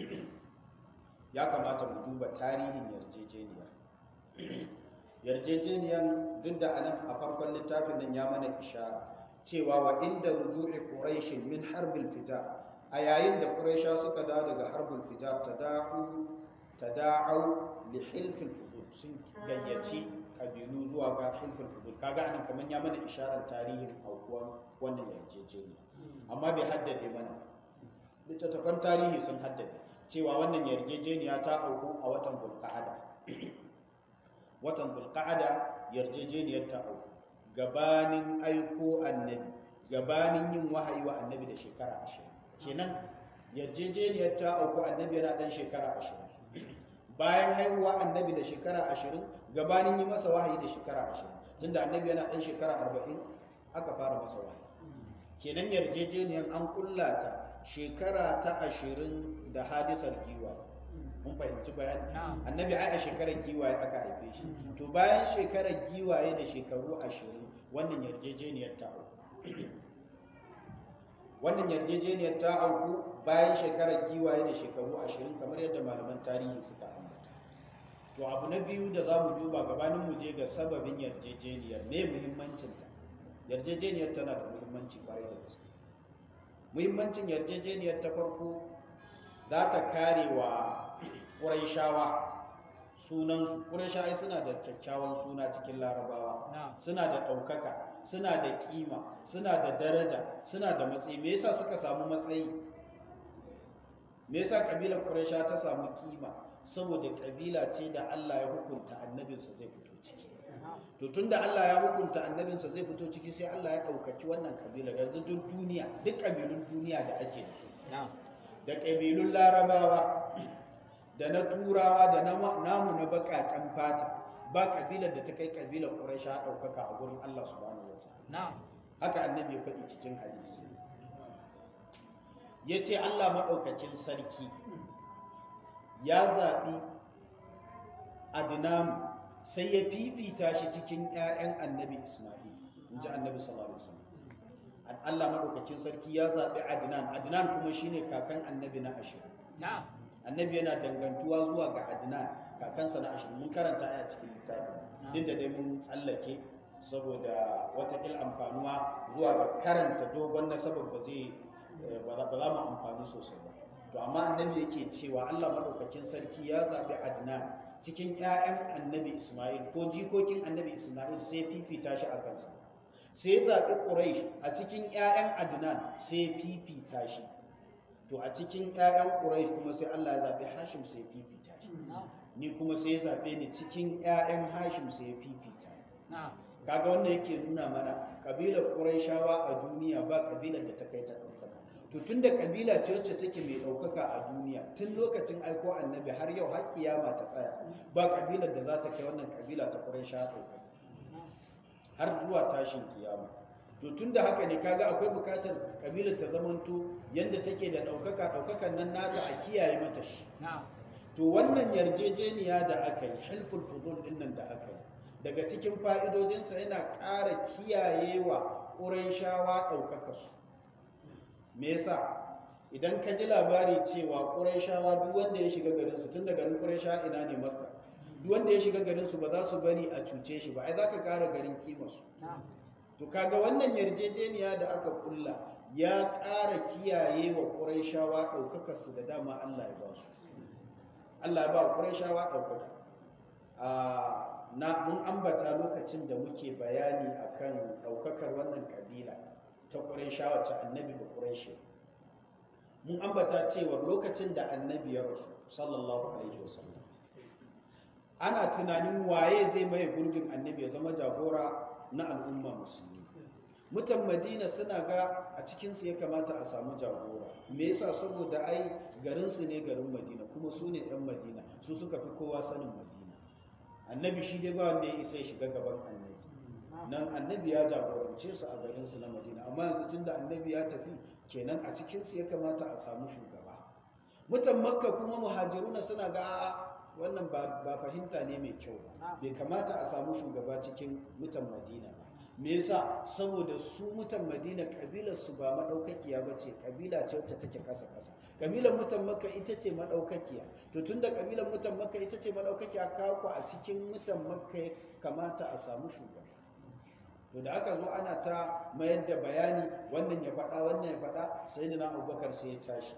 [SPEAKER 1] ya kamata mu duba tarihin yarjejeniyar yarjejeniyar duk da anan a farkon littafin nan ya mana ishara cewa wa inda ruju'i quraishin min harbil fita a yayin da quraisha suka dawo daga harbul fita tada'u tada'u li hilfil fudul sun gayyaci kabilu zuwa ga hilfil fudul kaga anan kaman ya mana isharar tarihin aukuwan wannan yarjejeniya amma bai haddade mana littattafan tarihi sun haddade cewa wannan yarjejeniya ta auku a watan bulqa'ada watan bulqa'ada yarjejeniyar ta auku gabanin aiko annabi gabanin yin wahayi wa annabi da shekara ashirin kenan yarjejeniyar ta auku annabi yana dan shekara ashirin bayan haihuwa annabi da shekara ashirin gabanin yi masa wahayi da shekara ashirin tunda annabi yana dan shekara arba'in aka fara masa wahayi kenan yarjejeniyar an kulla ta shekara ta ashirin da hadisar giwa mun fahimci bayani
[SPEAKER 2] Na'am.
[SPEAKER 1] annabi ai a shekarar giwaye aka haife shi to bayan shekarar giwaye da shekaru ashirin wannan yarjejeniyar ta auku wannan yarjejeniyar ta auku bayan shekarar giwaye da shekaru ashirin kamar yadda malaman tarihi suka ambata to abu na biyu da za mu duba gabanin mu je ga sababin yarjejeniyar me muhimmancinta yarjejeniyar tana da muhimmanci kwarai da gaske muhimmancin yarjejeniyar ta farko za ta kare wa ƙuraishawa sunansu ƙuraishawa suna da kyakkyawan suna cikin larabawa
[SPEAKER 2] Na'am.
[SPEAKER 1] suna da ɗaukaka suna da ƙima suna da daraja suna da matsayi me yasa suka samu matsayi me yasa ƙabilar ƙuraisha ta samu ƙima saboda ƙabila ce da Allah ya hukunta annabinsa zai fito ciki to tunda Allah ya hukunta annabinsa zai fito ciki sai Allah ya ɗaukaki wannan ƙabilar yanzu duk duniya duk ƙabilun duniya da ake da su
[SPEAKER 2] Na'am.
[SPEAKER 1] da ƙabilun larabawa da na turawa da na- namu na baƙaƙen fata ba ƙabilar da ta kai ƙabilar ƙuraisha ɗaukaka a gurin Allah subhanahu wa ta'ala
[SPEAKER 2] Na'am.
[SPEAKER 1] haka annabi ya faɗi cikin hadisi ya ce Allah maɗaukakin sarki ya zaɓi adinamu sai ya fifita shi cikin 'ya'yan annabi Ismail in ji annabi sallallahu alaihi wasallam Allah maɗaukakin sarki ya zaɓi adinan adinan kuma shine kakan annabi na ashirin
[SPEAKER 2] Na'am.
[SPEAKER 1] annabi yana dangantuwa zuwa ga adnan kakansa na ashirin mun karanta aya cikin littafi duk da dai mun tsallake saboda watakil amfanuwa zuwa ga karanta dogon nasabar ba zai eh, ba za ba za mu amfani sosai ba to amma annabi yake cewa Allah madaukakin sarki ya zaɓi adnan cikin 'ya'yan annabi isma'il ko jikokin annabi isma'il sai fifita shi a kansa sai ya zaɓi quraish a cikin 'ya'yan adnan sai fifita shi to a cikin 'ya'yan quraish kuma sai Allah ya zaɓi hashim sai fifita shi
[SPEAKER 2] Na'am.
[SPEAKER 1] ni kuma sai ya zaɓe ni cikin 'ya'yan hashim sai ya fifita ni
[SPEAKER 2] Na'am.
[SPEAKER 1] kaga wannan yake nuna mana kabilar quraishawa a duniya ba kabilar da ta kai ta ɗaukaka to tunda kabila ce wacce take mai ɗaukaka a duniya tun lokacin aiko annabi har yau har kiyama ta tsaya ba kabilar da za ta kai wannan kabila ta quraishawa ɗaukaka har zuwa tashin kiyama to tunda haka ne kaga akwai bukatar kabilar ta zamanto yanda take da ɗaukaka ɗaukakan nan nata a kiyaye mata shi
[SPEAKER 2] Na'am.
[SPEAKER 1] to wannan yarjejeniya da aka yi hilful fudul din nan da aka yi daga cikin fa'idojinsa yana ƙara kiyayewa ƙuraishawa ɗaukaka su me yasa idan ka ji labari cewa ƙuraishawa duk wanda ya shiga garinsu tun da garin ƙuraishawa ina ne makka duk wanda ya shiga garinsu ba za su bari a cuce shi ba ai za ka ƙara garin kimarsu
[SPEAKER 2] Na'am.
[SPEAKER 1] to kaga wannan yarjejeniya da aka kulla ya ƙara kiyaye wa ƙuraishawa ɗaukakar su da dama Allah ya ba su Allah ya ba wa ƙuraishawa ɗaukaka a na mun ambata lokacin da muke bayani akan ɗaukakar wannan kabila ta ƙuraishawa ta annabi da ƙuraishi mun ambata cewa lokacin da annabi ya rasu sallallahu alaihi wasallam ana tunanin waye zai maye gurbin annabi ya zama jagora na al'umma musulmi mutan madina suna ga a cikinsu ya kamata a samu jagora me yasa saboda ai garinsu ne garin madina kuma su ne 'yan madina su suka fi kowa sanin madina annabi shi dai ba wanda ya isa ya shiga gaban annabi nan annabi ya jagorance su a garinsu na madina amma yanzu tunda annabi ya tafi kenan a cikinsu ya kamata a samu shugaba mutan makka kuma muhajiruna suna ga a'a wannan ba ba fahimta ne mai kyau ba bai kamata a samu shugaba cikin mutan madina ba me yasa saboda su mutan madina kabilar su ba madaukakiya ba ce kabila ce wacce take kasa kasa kabilar mutan makka ita ce madaukakiya to tunda kabilar mutan makka ita ce madaukakiya kawo a cikin mutan makka ya kamata a samu shugaba to da aka zo ana ta mayar da bayani wannan ya faɗa wannan ya faɗa sai da na abubakar sai ya tashi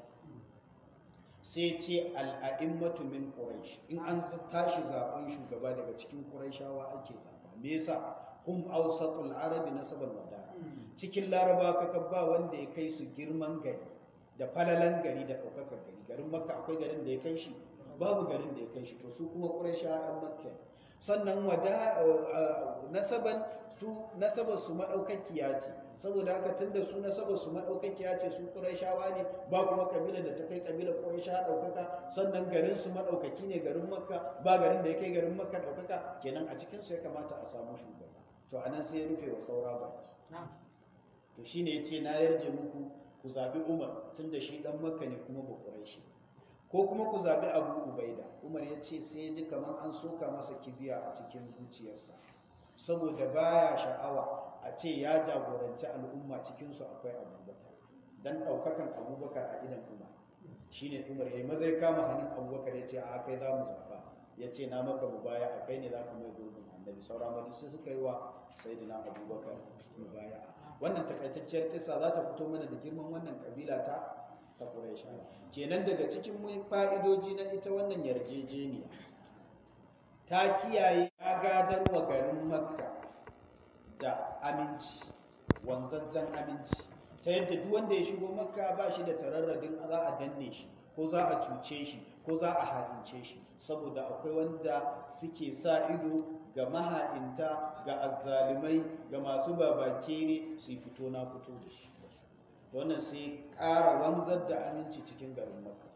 [SPEAKER 1] sai ce al'a'immatu min quraish in an tashi zaben shugaba daga cikin quraishawa ake zaba me yasa hum awsatul arabi nasaban wada cikin laraba kaka ba wanda ya kai su girman gari da falalan gari da ɗaukakar gari garin makka akwai garin da ya kai shi babu garin da ya kai shi to su kuma quraishawa ɗan makka ne. sannan wada nasaban su nasabar su madaukakiya ce saboda haka tunda su nasabar su madaukakiya ce su qurayshawa ne ba kuma kabila da ta kai kabila quraysha daukaka sannan garin su madaukaki ne garin makka ba garin da ya kai garin makka daukaka kenan a cikin su ya kamata a samu shugaba to anan sai ya rufe wa saura baki
[SPEAKER 2] Na'am.
[SPEAKER 1] to shine yace na yarje muku ku zabi Umar tunda shi dan makka ne kuma ba qurayshi
[SPEAKER 2] ko kuma ku zaɓi abu ubaida umar ya ce sai ya ji kamar an soka masa kibiya a cikin zuciyarsa saboda baya sha'awa a ce ya jagoranci al'umma cikinsu akwai abubakar don ɗaukakan abubakar a idan umar shi ne umar ya yi maza ya kama hannun abubakar ya ce a kai za mu zaɓa ya ce na maka mu baya a kai ne za ka mai gurbin annabi sauran wani sai suka yi wa sayidina abubakar mu baya wannan takaitacciyar kisa za ta fito mana da girman wannan kabila ta ta Quraisha kenan daga cikin fa'idoji na ita wannan yarjejeniya ta kiyaye ya gadar wa garin Makka da aminci wanzanzan aminci ta yadda duk wanda ya shigo Makka ba shi da tararradin za a danne shi ko za a cuce shi ko za a ha'ince shi saboda akwai wanda suke sa ido ga maha'inta ga azzalimai ga masu babakere su fito na fito da shi wannan sai ƙara wanzar da aminci cikin garin makka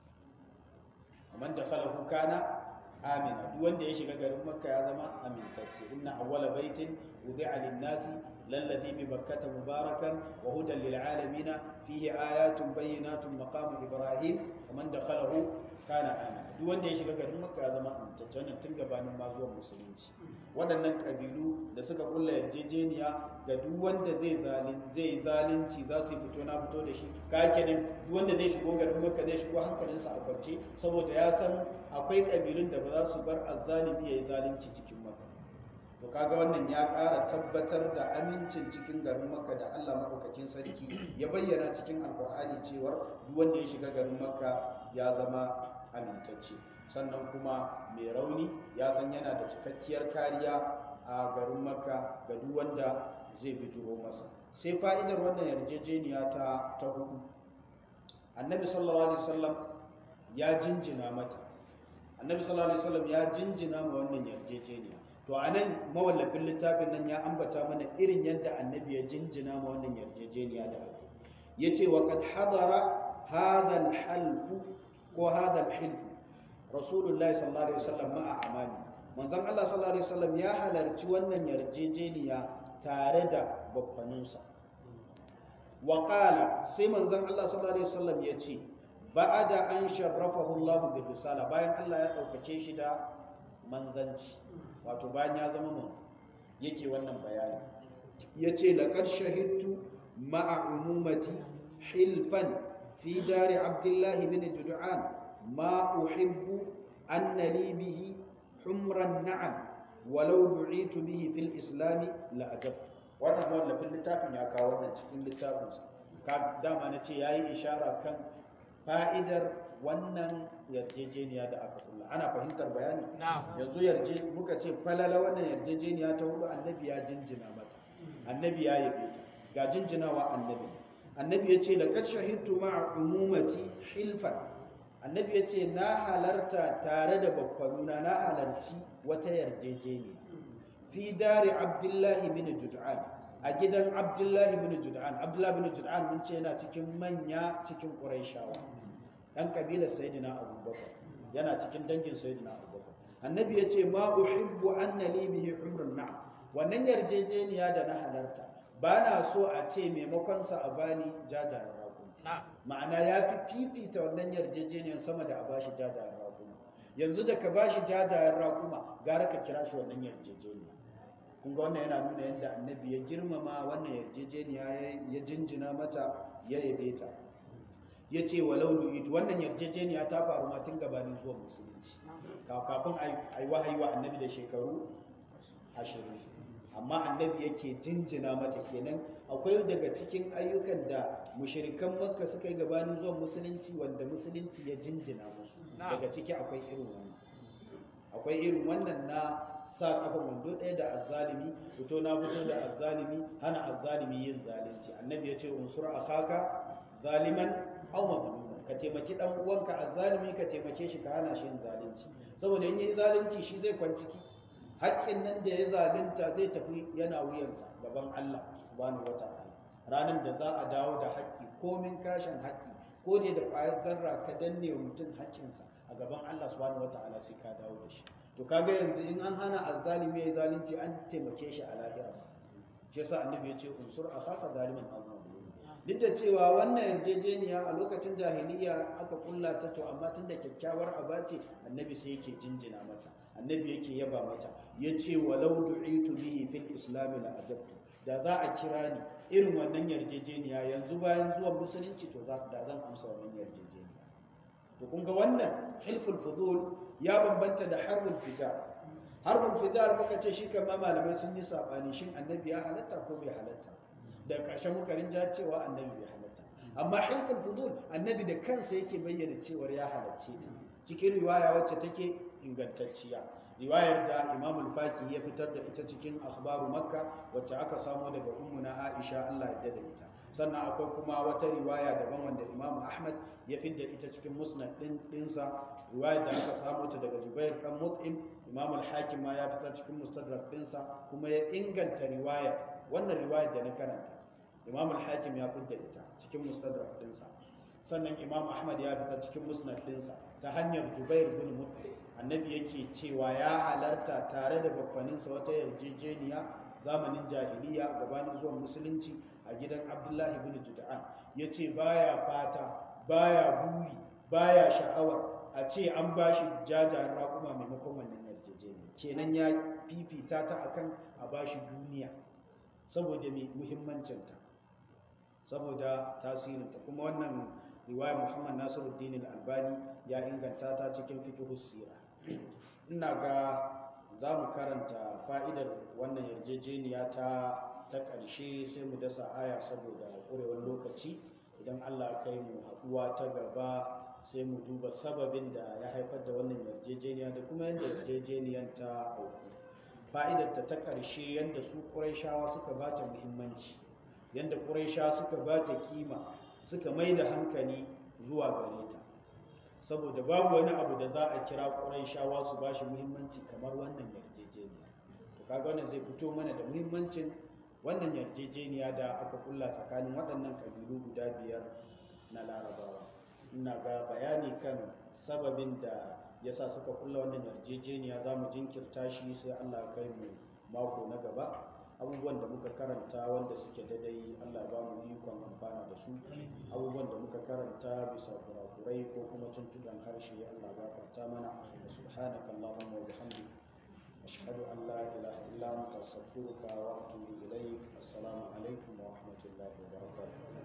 [SPEAKER 2] amma da khalahu kana amina duk wanda ya shiga garin makka ya zama amintacce inna awwala baitin wudi'a lin-nasi lalladhi bi bakkata mubarakan wa hudan lil alamin fihi ayatun bayyinatun maqam ibrahim man dakhalahu kana amina duk wanda ya shiga garin makka ya zama amintacce wannan tun gabanin ma zuwan musulunci waɗannan ƙabilu da suka kulla yarjejeniya ga duk wanda zai zai zalunci za su yi fito na fito da shi ka kenan duk wanda zai shigo garin makka zai shigo hankalinsa a kwance saboda ya san akwai ƙabilun da ba za su bar azzalimi ya yi zalunci cikin makka to kaga wannan ya ƙara tabbatar da amincin cikin garin makka da allah maɗaukakin sarki ya bayyana cikin alƙur'ani cewar duk wanda ya shiga garin makka ya zama amintacce sannan kuma mai rauni ya san yana da cikakkiyar kariya a garin makka ga duk wanda zai bijiro masa sai fa'idar wannan yarjejeniya ta ta hudu annabi sallallahu alaihi wasallam ya jinjina mata annabi sallallahu alaihi wasallam ya jinjina ma wannan yarjejeniya to anan mawallafin littafin nan ya ambata mana irin yadda annabi ya jinjina ma wannan yarjejeniya da aka yace wa qad hadara hadha al-half ko hadha al-hilf rasulullahi sallallahu alaihi wasallam ma'a amani manzon Allah sallallahu alaihi wasallam ya halarci wannan yarjejeniya tare da babbaninsa wa qala sai manzon Allah sallallahu alaihi wasallam ya ce ba'ada an sharrafahu Allah bi risala bayan Allah ya daukake shi da manzanci wato bayan ya zama mun yake wannan bayani yace laqad shahidtu ma'a umumati hilfan fi dari abdullahi bin jud'an ما أحب أن لي به حمر النعم ولو دعيت به في الإسلام لأجبت wannan wallafin littafin ya kawo wannan cikin littafinsa ka dama na ce ya yi ishara kan fa'idar wannan yarjejeniya da aka kulla ana fahimtar bayani yanzu yarje muka ce falala wannan yarjejeniya ta hudu annabi ya jinjina mata annabi ya yabe ta ga jinjinawa annabi annabi ya ce laqad shahidtu ma'a umumati hilfan annabi ya ce na halarta tare da bakwanuna na halarci wata yarjejeniya fi dari abdullahi bin jud'an a gidan abdullahi bin jud'an abdullahi bin jud'an mun ce yana cikin manya cikin ƙuraishawa ɗan ƙabilar sayyidina abubakar yana cikin dangin sayyidina abubakar annabi ya ce ma uhibbu anna li bihi humrun na'am wannan yarjejeniya da na halarta ba na so a ce maimakon sa a bani jajayen ma'ana ya fi fifita wannan yarjejeniyar sama da a bashi jajayen raƙuma yanzu da ka bashi jajayen raƙuma gara ka kira shi wannan yarjejeniya kun ga wannan yana nuna yadda annabi ya girmama wannan yarjejeniya ya jinjina mata ya yabe ta ya ce walau du'itu wannan yarjejeniya ta faru ma tun gabanin zuwa musulunci kafin a yi wahayi wa annabi da shekaru ashirin amma annabi yake jinjina mata kenan akwai daga cikin ayyukan da mushirikan makka suka yi gabanin zuwan musulunci wanda musulunci ya jinjina musu daga ciki akwai irin wannan akwai irin wannan na sa kafa wando ɗaya da azzalimi fito na fito da azzalimi hana azzalimi yin zalunci annabi ya ce unsur akhaka zaliman aw mazluman ka taimaki dan uwanka azzalimi ka taimake shi ka hana shi yin zalunci saboda in yi zalunci shi zai kwanciki haƙƙin nan da ya zalunta zai tafi yana wuyansa gaban Allah subhanahu wata'ala ranar da za a dawo da haƙƙi komin kashin haƙƙi ko ne da ƙwayar zarra ka danne wa mutum haƙƙinsa a gaban Allah subhanahu wata'ala sai ka dawo da shi to kaga yanzu in an hana azzalimi ya zalunci an taimake shi a lahirarsa shi yasa annabi ya ce unsur akhaka zaliman aw mazlum duk da cewa wannan yarjejeniya a lokacin jahiliya aka kulla ta to amma tunda kyakkyawar aba ce annabi sai yake jinjina mata annabi yake yaba mata ya ce walau du'itu bihi fil islam la ajabtu da za a kira ni irin wannan yarjejeniya yanzu bayan zuwan musulunci to da zan amsa wannan yarjejeniya to kun ga wannan hilful fudul ya bambanta da harbul fijar harbul fijar muka ce shi kama malamai sun yi sabani shin annabi ya halatta ko bai halatta da ƙarshen mukarin ja cewa annabi bai halatta amma hilful fudul annabi da kansa yake bayyana cewar ya halacce ta cikin riwaya wacce take ingantacciya riwayar da imam al-faki ya fitar da ita cikin akhbaru makka wacce aka samo daga ummuna aisha Allah ya da ita sannan akwai kuma wata riwaya daban wanda imam ahmad ya fidda ita cikin musnad din dinsa riwayar da aka samo ta daga jubair dan mut'im imam al-hakim ma ya fitar cikin mustadrak dinsa kuma ya inganta riwayar wannan riwayar da na karanta imam al-hakim ya fidda ita cikin mustadrak dinsa sannan imam ahmad ya fitar cikin musnad dinsa ta hanyar jubair bin mut'im annabi yake cewa ya halarta tare da bakwaninsa wata yarjejeniya zamanin jahiliya gabanin zuwan musulunci a gidan abdullahi bin juda'an ya ce baya fata baya buri baya sha'awar a ce an ba shi jajayen raƙuma maimakon wannan yarjejeniya kenan ya fifita ta akan a ba shi duniya saboda mai muhimmancinta saboda tasirinta kuma wannan riwaya muhammad nasiruddin al-albani ya inganta ta cikin fiqhus sira ina ga za mu karanta fa'idar wannan yarjejeniya ta ta ƙarshe sai mu dasa aya saboda ƙurewar lokaci idan allah kai mu haɗuwa ta gaba sai mu duba sababin da ya haifar da wannan yarjejeniya da kuma yadda yarjejeniyar ta auku fa'idar ta ta ƙarshe yadda su ƙuraishawa suka ba ta muhimmanci yadda ƙuraishawa suka ba ta kima suka mai da hankali zuwa gare ta saboda babu wani abu da za a kira ƙuraishawa su ba shi muhimmanci kamar wannan yarjejeniya to kaga wannan zai fito mana da muhimmancin wannan yarjejeniya da aka kulla tsakanin waɗannan ƙabilu guda biyar na larabawa ina ga bayani kan sababin da ya sa suka kulla wannan yarjejeniya za mu jinkirta shi sai allah kai mu mako na gaba abubuwan da muka karanta wanda suke daidai Allah ba mu ikon amfana da su abubuwan da muka karanta bisa kurakurai ko kuma tuntuɗan harshe Allah ba kwata mana da subhanaka Allahumma wa bihamdik ashhadu an la ilaha illa anta astaghfiruka wa atubu ilayk assalamu alaikum wa rahmatullahi wa barakatuh